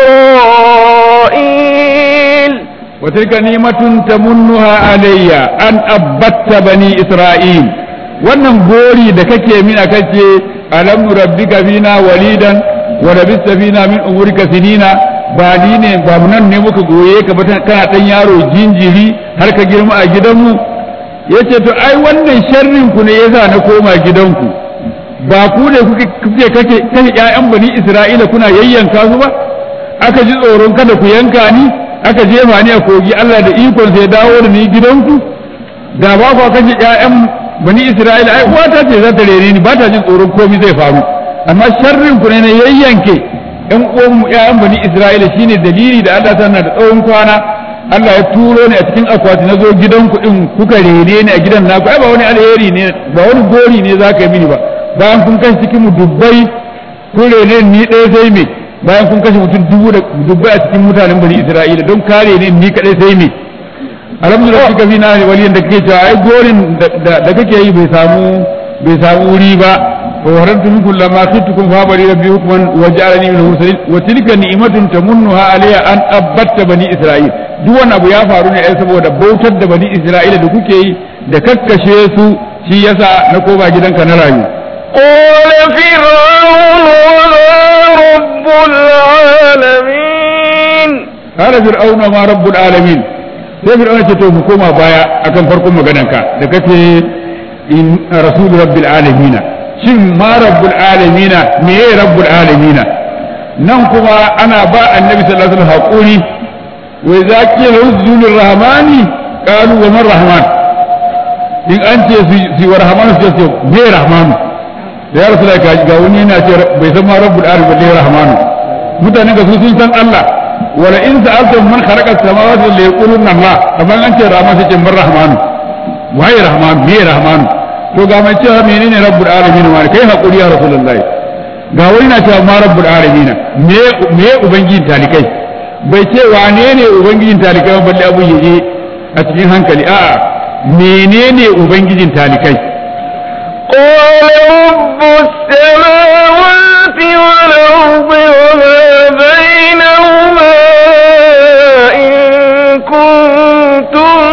إسرائيل وتلك نعمة تمنها علي أن أبت بني إسرائيل wannan gori da kake min aka ce alam rabbika fina walidan wa labista fina min umurika sinina ba ni ne ba mu nan ne muka goye ka ba kana dan yaro jinjiri har ka girma a gidanmu yace to ai wannan sharrin ku ne yasa na koma gidanku ba ku ne kuke kuke kake kake ƴaƴan bani Isra'ila kuna yayyanka su ba aka ji tsoron kada ku yanka ni aka jefa ni a kogi Allah da ikon sai dawo da ni gidanku da ba ku kashe ƴaƴan bani Isra'ila ai uwata ce za ta rene ni ba ta jin tsoron komai zai faru amma sharrin ku ne na yayyanke ƴan uwan mu ƴaƴan bani Isra'ila shine dalili da Allah tana da tsawon kwana Allah ya turo ni a cikin akwati na zo gidanku din kuka rene ni a gidan naku ai ba wani alheri ne ba wani gori ne za ka yi mini ba bayan kun kashe cikin mu dubbai kun rene ni ɗaya sai me bayan kun kashe mutum dubu da dubbai a cikin mutanen bani Isra'ila don kare ne ni kadai sai me alhamdulillah kika fi na waliyan da kake cewa ai gorin da kake yi bai samu bai samu wuri ba wa warantu minkum lamma khiftukum fa bari rabbi hukman wa ja'alani min mursalin wa tilka ni'matun tamunnuha alayya an abatta bani isra'il duk wannan abu ya faru ne ai saboda bautar da bani isra'ila da kuke yi da kakkashe su shi yasa na koma gidanka na rayu قال فرعون وما رب العالمين قال فرعون ما رب العالمين sai fir'auna ce to mu koma baya akan farkon maganarka da kace in rasul rabbil alamin shin ma rabbul alamin me ye rabbul alamin nan kuma ana ba annabi sallallahu alaihi wasallam hakuri wa idza qila uzulur rahmani qalu wa man rahman in an ce su yi wa rahmanu su ce me rahmanu da ya rasu da ga wani yana ce bai san ma rabbul alamin balle rahmanu mutane ga su sun san Allah wala in sa'altum man khalaqa as-samawati la yaquluna Allah amma an ce rahman sai ce man rahmanu waye rahmanu me rahmanu to ga mai cewa menene rabbul alamin ma kai hakuri ya rasulullahi ga wani na cewa ma rabbul alamin me me ubangijin talikai bai ce wane ne ubangijin talikai ba balle abu yaje a cikin hankali a'a menene ubangijin talikai قال رب السماوات والأرض وما بينهما إن كنتم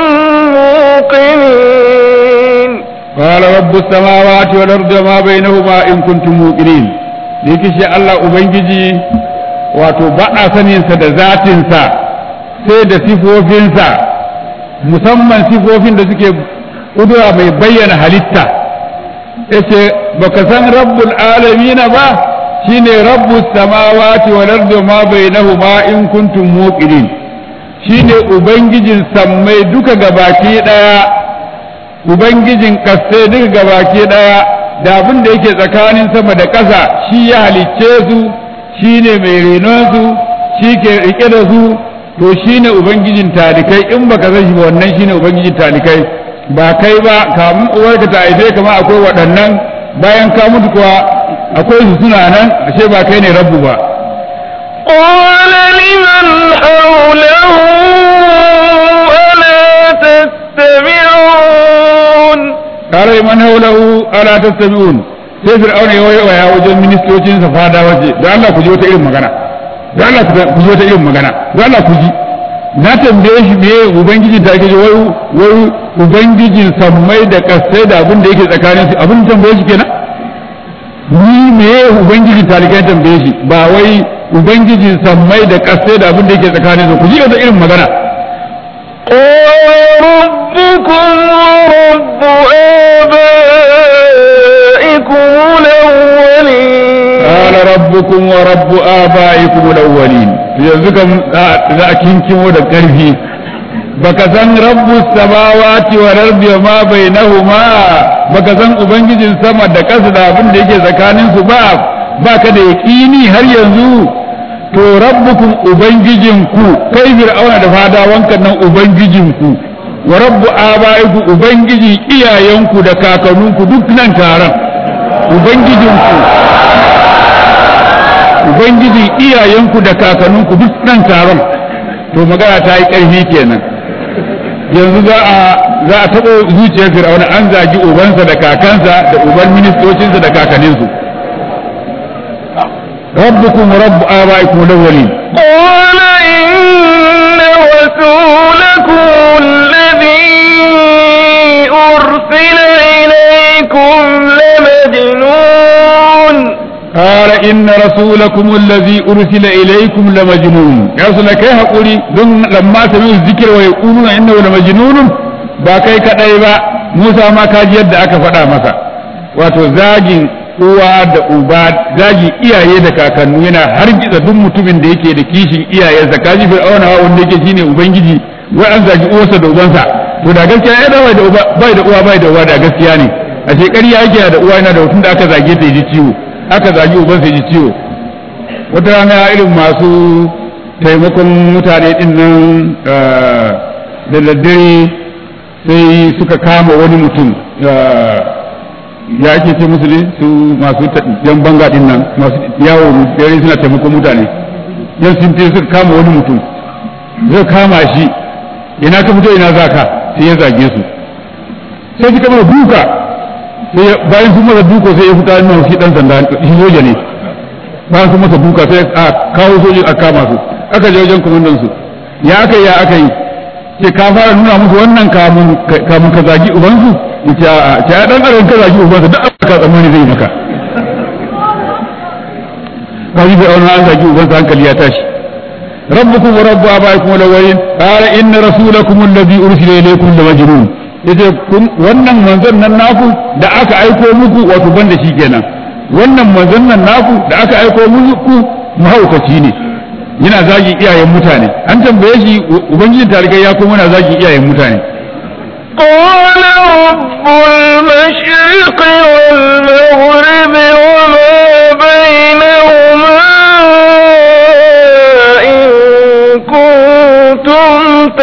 موقنين قال رب السماوات والأرض وما بينهما إن كنتم موقنين yake shi Allah Ubangiji wato ba a saninsa da zatinsa sai da sifofinsa musamman sifofin da suke kudura mai bayyana halitta yace baka san rabbul alamina ba shine rabbus samawati wal ardi ma bainahuma in kuntum muqinin shine ubangijin sammai duka gabaki daya ubangijin kasse duka gabaki daya da abin da yake tsakanin sama da ƙasa shi ya halicce su shine mai renon su shi ke rike da su to shine ubangijin talikai in baka san shi ba wannan shine ubangijin talikai ba kai ba kamun uwarka ta haife kama akwai waɗannan bayan ka mutu kuwa akwai su suna nan ashe ba kai ne rabbu ba قال لمن حوله ألا تستمعون قال لمن حوله ألا تستمعون sai fir'auna ya waya wajen ministocin sa fada waje da Allah ku ji wata irin magana da Allah ku ji wata irin magana da Allah ku ji na tambaye shi me ubangiji ta ke wai wai ubangijin sammai da kasai da abin da yake tsakanin su abin tambaye shi kenan ni me ubangijin talikai tambaye shi ba wai ubangijin sammai da kasai da abin da yake tsakanin su ku ji wata irin magana قال ربكم ورب آبائكم الأولين قال ربكم ورب آبائكم الأولين yanzu kam za a kinkimo da ƙarfi baka san rabbu samawati wal ardi wa ma bainahuma baka san ubangijin sama da ƙasa da abin da yake tsakanin su ba baka da yaqini har yanzu to rabbukum ubangijinku kai fir'auna da fadawanka nan ubangijinku wa rabbu abaiku ubangiji iyayenku da kakanninku duk nan taron ubangijinku ubangiji iyayenku da kakanninku duk nan taron to magana ta yi ƙarfi kenan yanzu za a za a taɓa zuciyar fir'auna an zagi ubansa da kakansa da uban ministocinsa da kakanninsu rabbukum rabbu abaikum al-awwalin قال إن رسولكم الذي أرسل إليكم لمجنون قال إن رسولكم الذي أرسل إليكم لمجنون يا رسول الله كيف أقولي دون لما سمعوا الذكر ويقولون إنه لمجنون ba kai kadai ba Musa ma ka ji yadda aka faɗa masa wato zagin uwa da uba zagi iyaye da kakannu yana hargitsa duk mutumin da yake da kishin iyayensa kaji fir'auna wanda yake shine ubangiji wai an zagi uwarsa da ubansa to da gaskiya ya bai da uba bai da uwa bai da uwa da gaskiya ne a shekari yake da uwa yana da hutun da aka zage ta ji ciwo aka zagi ubansa ji ciwo wata rana irin masu taimakon mutane din nan da daddare sai suka kama wani mutum ya ake ce musu ne su masu yan banga din nan masu yawo dare suna taimakon mutane yan sun fi suka kama wani mutum zai kama shi ina ka fito ina za ka sai ya zage su sai suka mara duka sai bayan sun masa duka sai ya fita nuna shi dan sanda shi soja ne bayan sun masa duka sai a kawo soji a kama su aka je wajen kwamandan su ya aka yi ya aka yi ce ka fara nuna musu wannan kamun ka zagi ubansu yace a ce ya dan adam ka zagi ubansa duk abin ka tsammani zai maka kaji da wannan an zagi ubansa hankali ya tashi rabbukum wa rabbu abaikum alawwalin qala inna rasulakum alladhi ursila ilaykum lamajnun yace kun wannan manzon nan naku da aka aiko muku wato banda shi kenan wannan manzon nan naku da aka aiko muku mahaukaci ne yana zagin iyayen mutane an tambaye shi ubangijin tarikai ya kuma yana zagin iyayen mutane قال رب المشرق والمغرب وما بينهما إن كنتم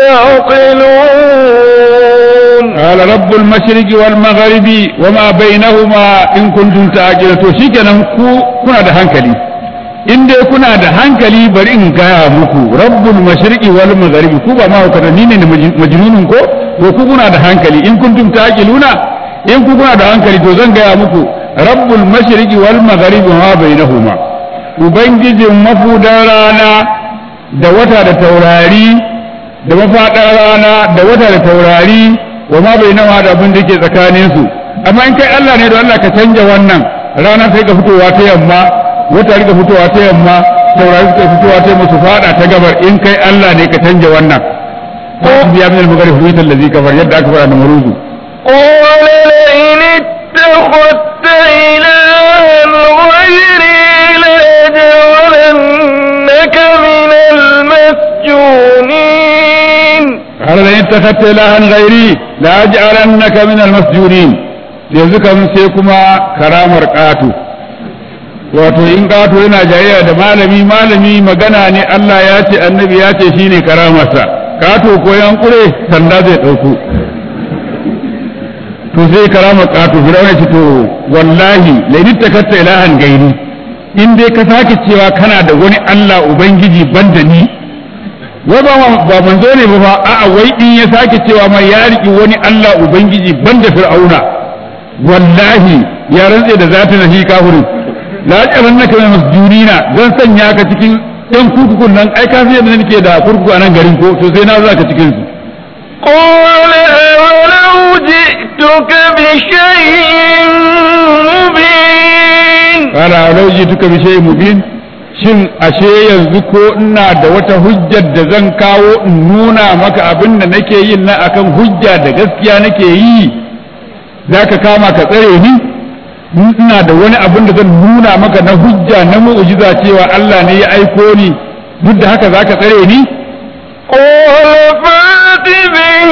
تعقلون قال رب المشرق والمغرب وما بينهما إن كنتم تعقلون to shikenan ku kuna da hankali in dai kuna da hankali bari in gaya muku rabbul mashriqi wal magharibi ku ba ma ni ne majnunun ko ko ku kuna da hankali in kuntum taqiluna in ku kuna da hankali to zan gaya muku rabbul mashriqi wal magharibi ma bainahuma ubangijin mafudan rana da wata da taurari da mafaɗar rana da wata da taurari wa ma bainahuma da abin da ke tsakanin su amma in kai Allah ne da Allah ka canja wannan rana sai ka fitowa ta yamma wata rika fitowa ta yamma taurari suka fitowa ta yamma su fada ta gabar in kai Allah ne ka canja wannan ko biya min al-maghrib huwa allazi kafar yadda aka fara da maruzu قال لئن اتخذت إلها غيري لأجعلنك من المسجونين قال لئن اتخذت إلها غيري لأجعلنك من المسجونين yanzu kam sai kuma karamar ƙato wato in ƙato yana jayayya da malami malami magana ne Allah ya ce annabi ya ce shine karamarsa ƙato ko yan kure sanda zai ɗauko to sai karamar ƙato firawuna ce to wallahi laini takatta ilahan gairi in dai ka sake cewa kana da wani Allah ubangiji banda ni wai ba ba manzo ne ba fa a'a wai in ya sake cewa ma ya riki wani Allah ubangiji banda fir'auna wallahi ya rantse da zata na shi kafirin la jaran naka mai masjunina zan sanya ka cikin ɗan kurkukun nan ai ka yadda nake da kurkuku a nan garin ko to sai na za ka cikin su قال أولو جئتك بشيء مبين qala law jituka bi shay'in mubin shin ashe yanzu ko ina da wata hujjar da zan kawo in nuna maka abin da nake yin na akan hujja da gaskiya nake yi zaka kama ka tsare ni ina da wani abin da zan nuna maka na hujja na mu'jiza cewa Allah ne ya aiko ni duk da haka zaka tsare ni قال فات به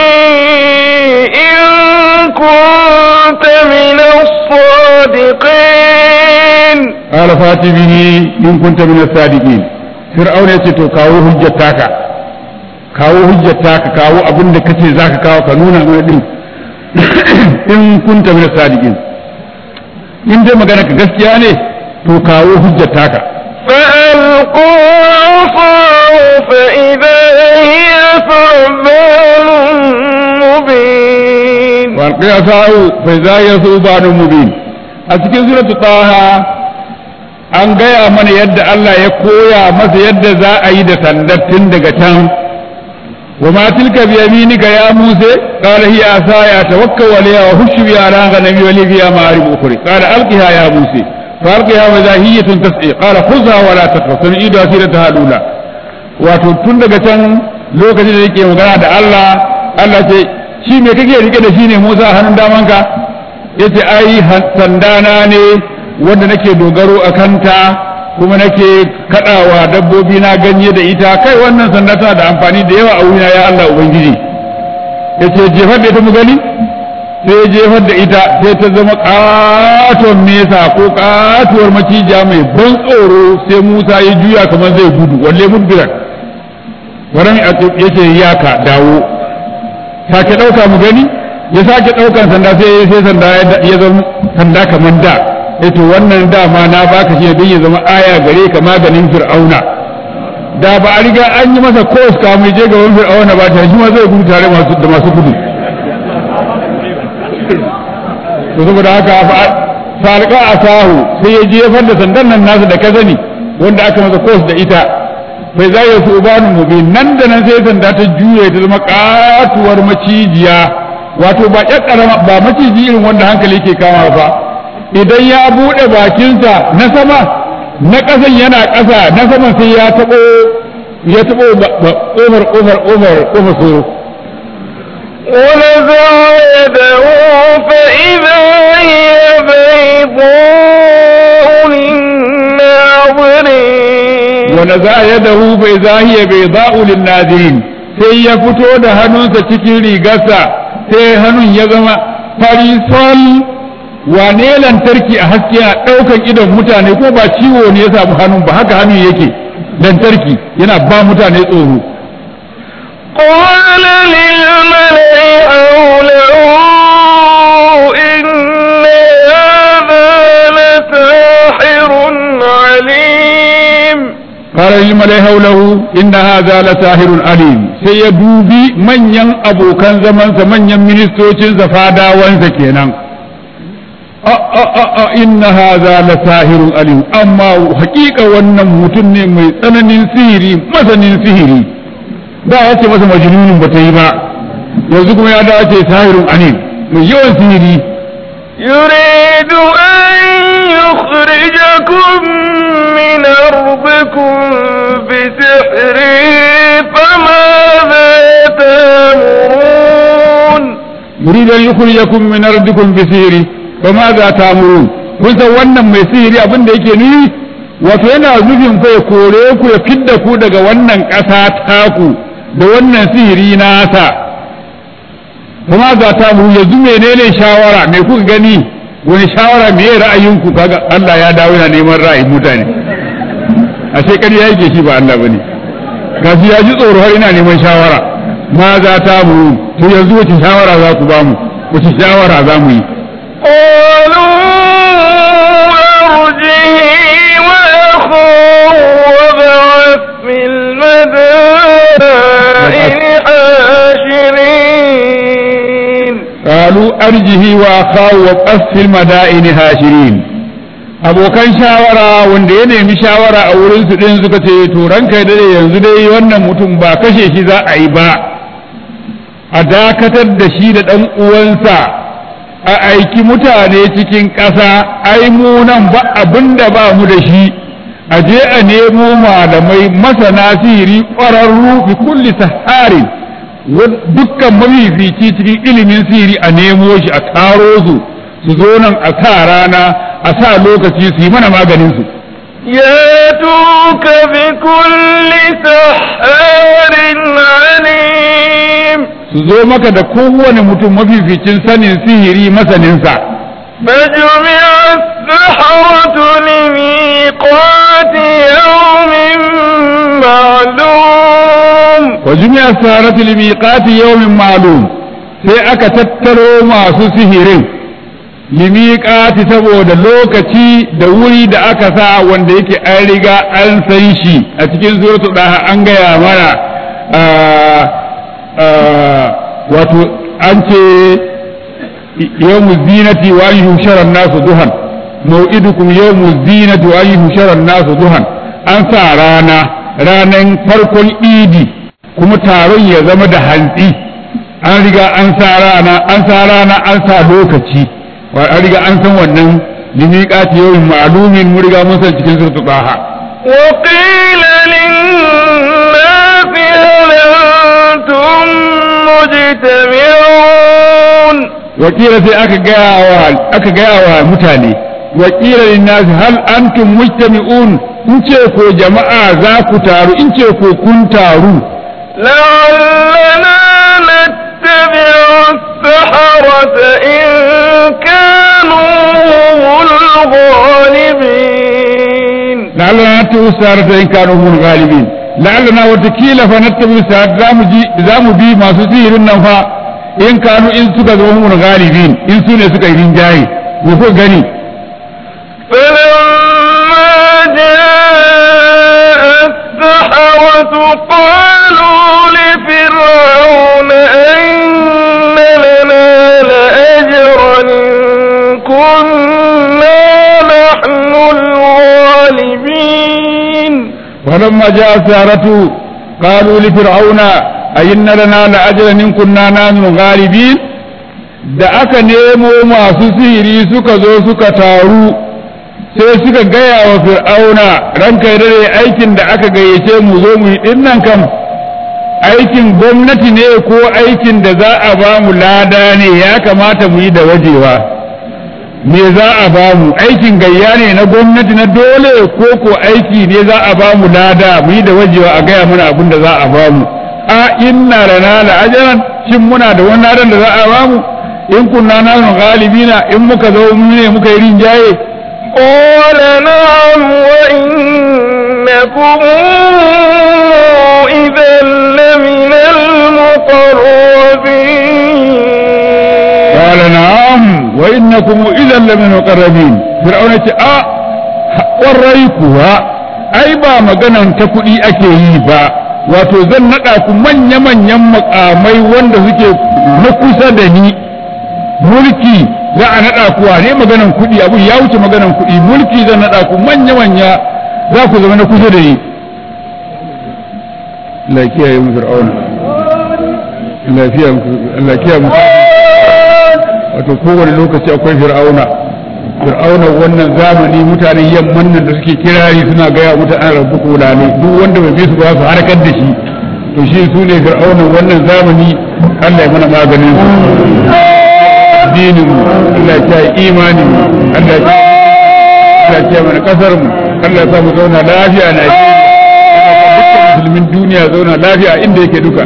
إن كنت من الصادقين قال فات به in kunta min as-sadiqin fir'auna yace to kawo hujjar taka kawo hujjar taka kawo abin da kace zaka kawo ka nuna mana din in kunta min as-sadiqin in dai magana ka gaskiya ne to kawo hujjar taka فألقوا عصاه فإذا هي ثعبان مبين walqi asau fa idza yasuban mubin a cikin suratu taha an gaya mana yadda Allah ya koya masa yadda za a yi da sandar tun daga can wa ma tilka bi yaminika ya musa qala hiya asaya tawakkal alayha wa hushu bi ala ghanami wa li fiha ma'arib ukhra qala alqiha ya musa fa alqiha wa zahiyatun tas'i qala khudha wa la takhaf sanidu asirataha lula wato tun daga can lokacin da yake magana da Allah Allah ce shi me kake rike da shi ne Musa a hannun damanka yace ai sandana ne wanda nake dogaro a kanta kuma nake kadawa dabbobi na ganye da ita kai wannan sanda tana da amfani da yawa a wurina ya Allah ubangiji yace jefar da ita mu gani sai ya jefar da ita sai ta zama katon nesa ko katuwar macija mai ban tsoro sai Musa ya juya kamar zai gudu walle mudbiran waran yace yaka dawo sake ɗauka mu gani ya sake ɗaukan sanda sai sai sanda ya zama sanda kamar da eh to wannan dama na baka shi don ya zama aya gare ka maganin fir'auna da ba a riga an yi masa kos kamun je gaban fir'auna ba ta shi ma zai gudu tare da masu gudu to saboda haka falqa asahu sai ya jefar da sandan nan nasu da kazani wanda aka masa kos da ita bai za ya su ubanu mubin nan da nan sai sanda ta juye ta zama katuwar macijiya wato ba ƙyaƙƙara ba maciji irin wanda hankali ke kama ba idan ya buɗe bakinsa na sama na ƙasan yana ƙasa na saman sai ya taɓo ya taɓo ƙofar ƙofar ƙofar ƙofar soro ونزع يده فإذا هي بيضاء للناظرين ونزع يده فإذا هي بيضاء للناظرين sai ya fito da hannunsa cikin rigarsa sai hannun ya zama farisol wane lantarki a haske a ɗaukan idon mutane ko ba ciwo ne ya samu hannun ba haka hannun yake lantarki yana ba mutane tsoro قال للملأ حوله إن هذا لساحر عليم قال للملأ حوله إن هذا لساحر عليم sai ya dubi manyan abokan zamansa manyan ministocinsa fadawansa kenan a a a a inna hadha lasahirun alim amma hakika wannan mutum ne mai tsananin sihiri masanin sihiri da ya ce masa majnunin ba ta yi ba yanzu kuma ya dawo ce sahirun alim mai yawan sihiri يريد أن يخرجكم من أرضكم بسحره فماذا تأمرون يريد أن يخرجكم من أرضكم بسحره فماذا تأمرون kun san wannan mai sihiri abin da yake nufi wato yana nufin fa ya kore ku ya fidda ku daga wannan ƙasa taku da wannan sihiri nasa kuma za ta mu yanzu menene shawara me kuka gani wani shawara me ra'ayinku kaga Allah ya dawo yana neman ra'ayin mutane a sai ƙarya yake shi ba Allah bane gashi ya ji tsoro har ina neman shawara ma za ta mu to yanzu wace shawara za ku ba mu wace shawara za mu yi قالوا أرجه وأخوه وابعث في المدائن حاشرين قالوا أرجه وأخاه وابعث في المدائن هاشرين abokan shawara wanda ya nemi shawara a wurin su din suka ce to ranka dai yanzu dai wannan mutum ba kashe shi za a yi ba a dakatar da shi da ɗan uwansa a aiki mutane cikin ƙasa ai mu nan ba abin da ba mu da shi a je a nemo malamai masana sihiri ƙwararru fi kulli saharin dukkan mafifici cikin ilimin sihiri a nemo shi a taro su su zo nan a sa rana a sa lokaci su yi mana maganin su ياتوك بكل سحار عليم su zo maka da kowane mutum mafificin sanin sihiri masaninsa فجمع السحرة لميقات يوم معلوم wa jumi'a sarati li miqati yawmin ma'lum sai aka tattaro masu sihirin li miqati saboda lokaci da wuri da aka sa wanda yake an riga an san shi a cikin suratul daha an gaya mana ah, ah, wato an ce yawmu zinati wa an yushara nasu duhan mau'idukum yawmu zinati wa an yushara nasu duhan an sa rana ranan farkon idi kuma taron ya zama da hantsi an riga an sa rana an sa rana an sa lokaci wa an riga an san wannan limiqati yawmin ma'lumin mun riga mun san cikin suratul taha وقيل للناس هل أنتم مجتمعون wakila sai aka gaya wa aka gaya wa mutane wakila linnasi hal antum mujtami'un in ce ko jama'a za ku taru in ce ko kun taru لعلنا نتبع السحرة إن كانوا هم الغالبين لعلنا نتبع السارة إن كانوا هم الغالبين لعلنا وتكيل فنتبع السارة زامو بي ما سسير النفا إن كانوا إن سكا هم الغالبين إن سنة سكا يرنجاي وفو غني فلما جاء السحرة قالوا لفرعون أن لنا لأجرا إن كنا نحن الغالبين ولما جاء السارة قالوا لفرعون أئن لنا لأجرا إن كنا نحن الغالبين da aka nemo masu sihiri suka zo suka taru sai suka gaya wa fir'auna ranka ya dare aikin da aka gayyace mu zo mu yi dinnan kam aikin gwamnati ne ko aikin da za a ba mu lada ne ya kamata mu yi da wajewa me za a ba mu aikin gayya ne na gwamnati na dole ko ko aiki ne za a ba mu lada mu yi da wajewa a gaya mana abin da za a ba mu a inna lana la ajran shin muna da wani ladan da za a ba mu in kunna nanu galibina in muka zo mu ne muka yi rinjaye قال نعم وإنكم إذا لمن المقربين قال نعم وإنكم إذا لمن المقربين فرعون ce a ƙwarai kuwa ai ba maganan ta kuɗi ake yi ba wato zan naɗa ku manya-manyan makamai wanda suke na kusa da ni mulki za a naɗa ku ne maganan kuɗi abu ya wuce maganan kuɗi mulki zan naɗa ku manya-manya za ku zama na kusa da ni lafiya yi mu fir'auna lafiya lafiya mu wato kowane lokaci akwai fir'auna fir'auna wannan zamani mutanen yamman nan da suke kirari suna gaya mutanen rabu kula ne duk wanda bai bi su ba su harkar da shi to shi su ne fir'auna wannan zamani Allah ya mana maganin su dinin mu Allah ya yi imanin mu Allah ya ya mana kasar mu Allah ya sa mu zauna lafiya na musulmin duniya zauna lafiya inda yake duka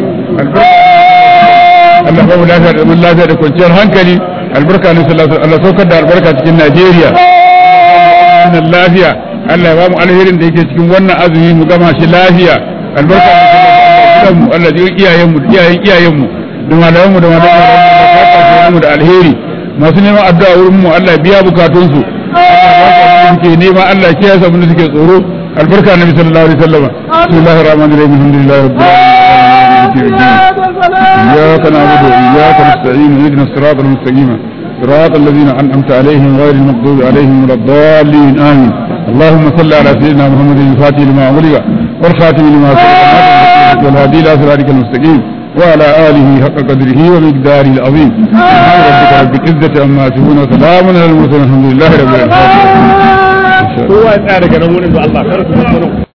Allah ba mu lafiya da zaman lafiya da kwanciyar hankali albarka ne sallallahu alaihi Allah saukar da albarka cikin Najeriya wannan lafiya Allah ya ba mu alherin da yake cikin wannan azumi mu gama shi lafiya albarka ne sallallahu mu Allah ji iyayen mu iyayen iyayen mu da malaman mu da malaman mu da alheri masu neman addu'a wurin mu Allah ya biya bukatun su suke nema Allah ya kiyaye abin da suke tsoro albarka nabi sallallahu alaihi wasallam bismillahir rahmanir rahim alhamdulillahi rabbil alamin إياك نعبد وإياك نستعين اهدنا الصراط المستقيم صراط الذين أنعمت عليهم غير المغضوب عليهم ولا الضالين آمين اللهم صل على سيدنا محمد الفاتح لما أغلق والخاتم لما سبق والهادي إلى صراطك المستقيم وعلى آله حق قدره ومقداره العظيم سبحان ربك رب العزة عما يصفون وسلام على المرسلين الحمد لله رب العالمين kowa ya tsaya daga nan wurin da Allah kar ku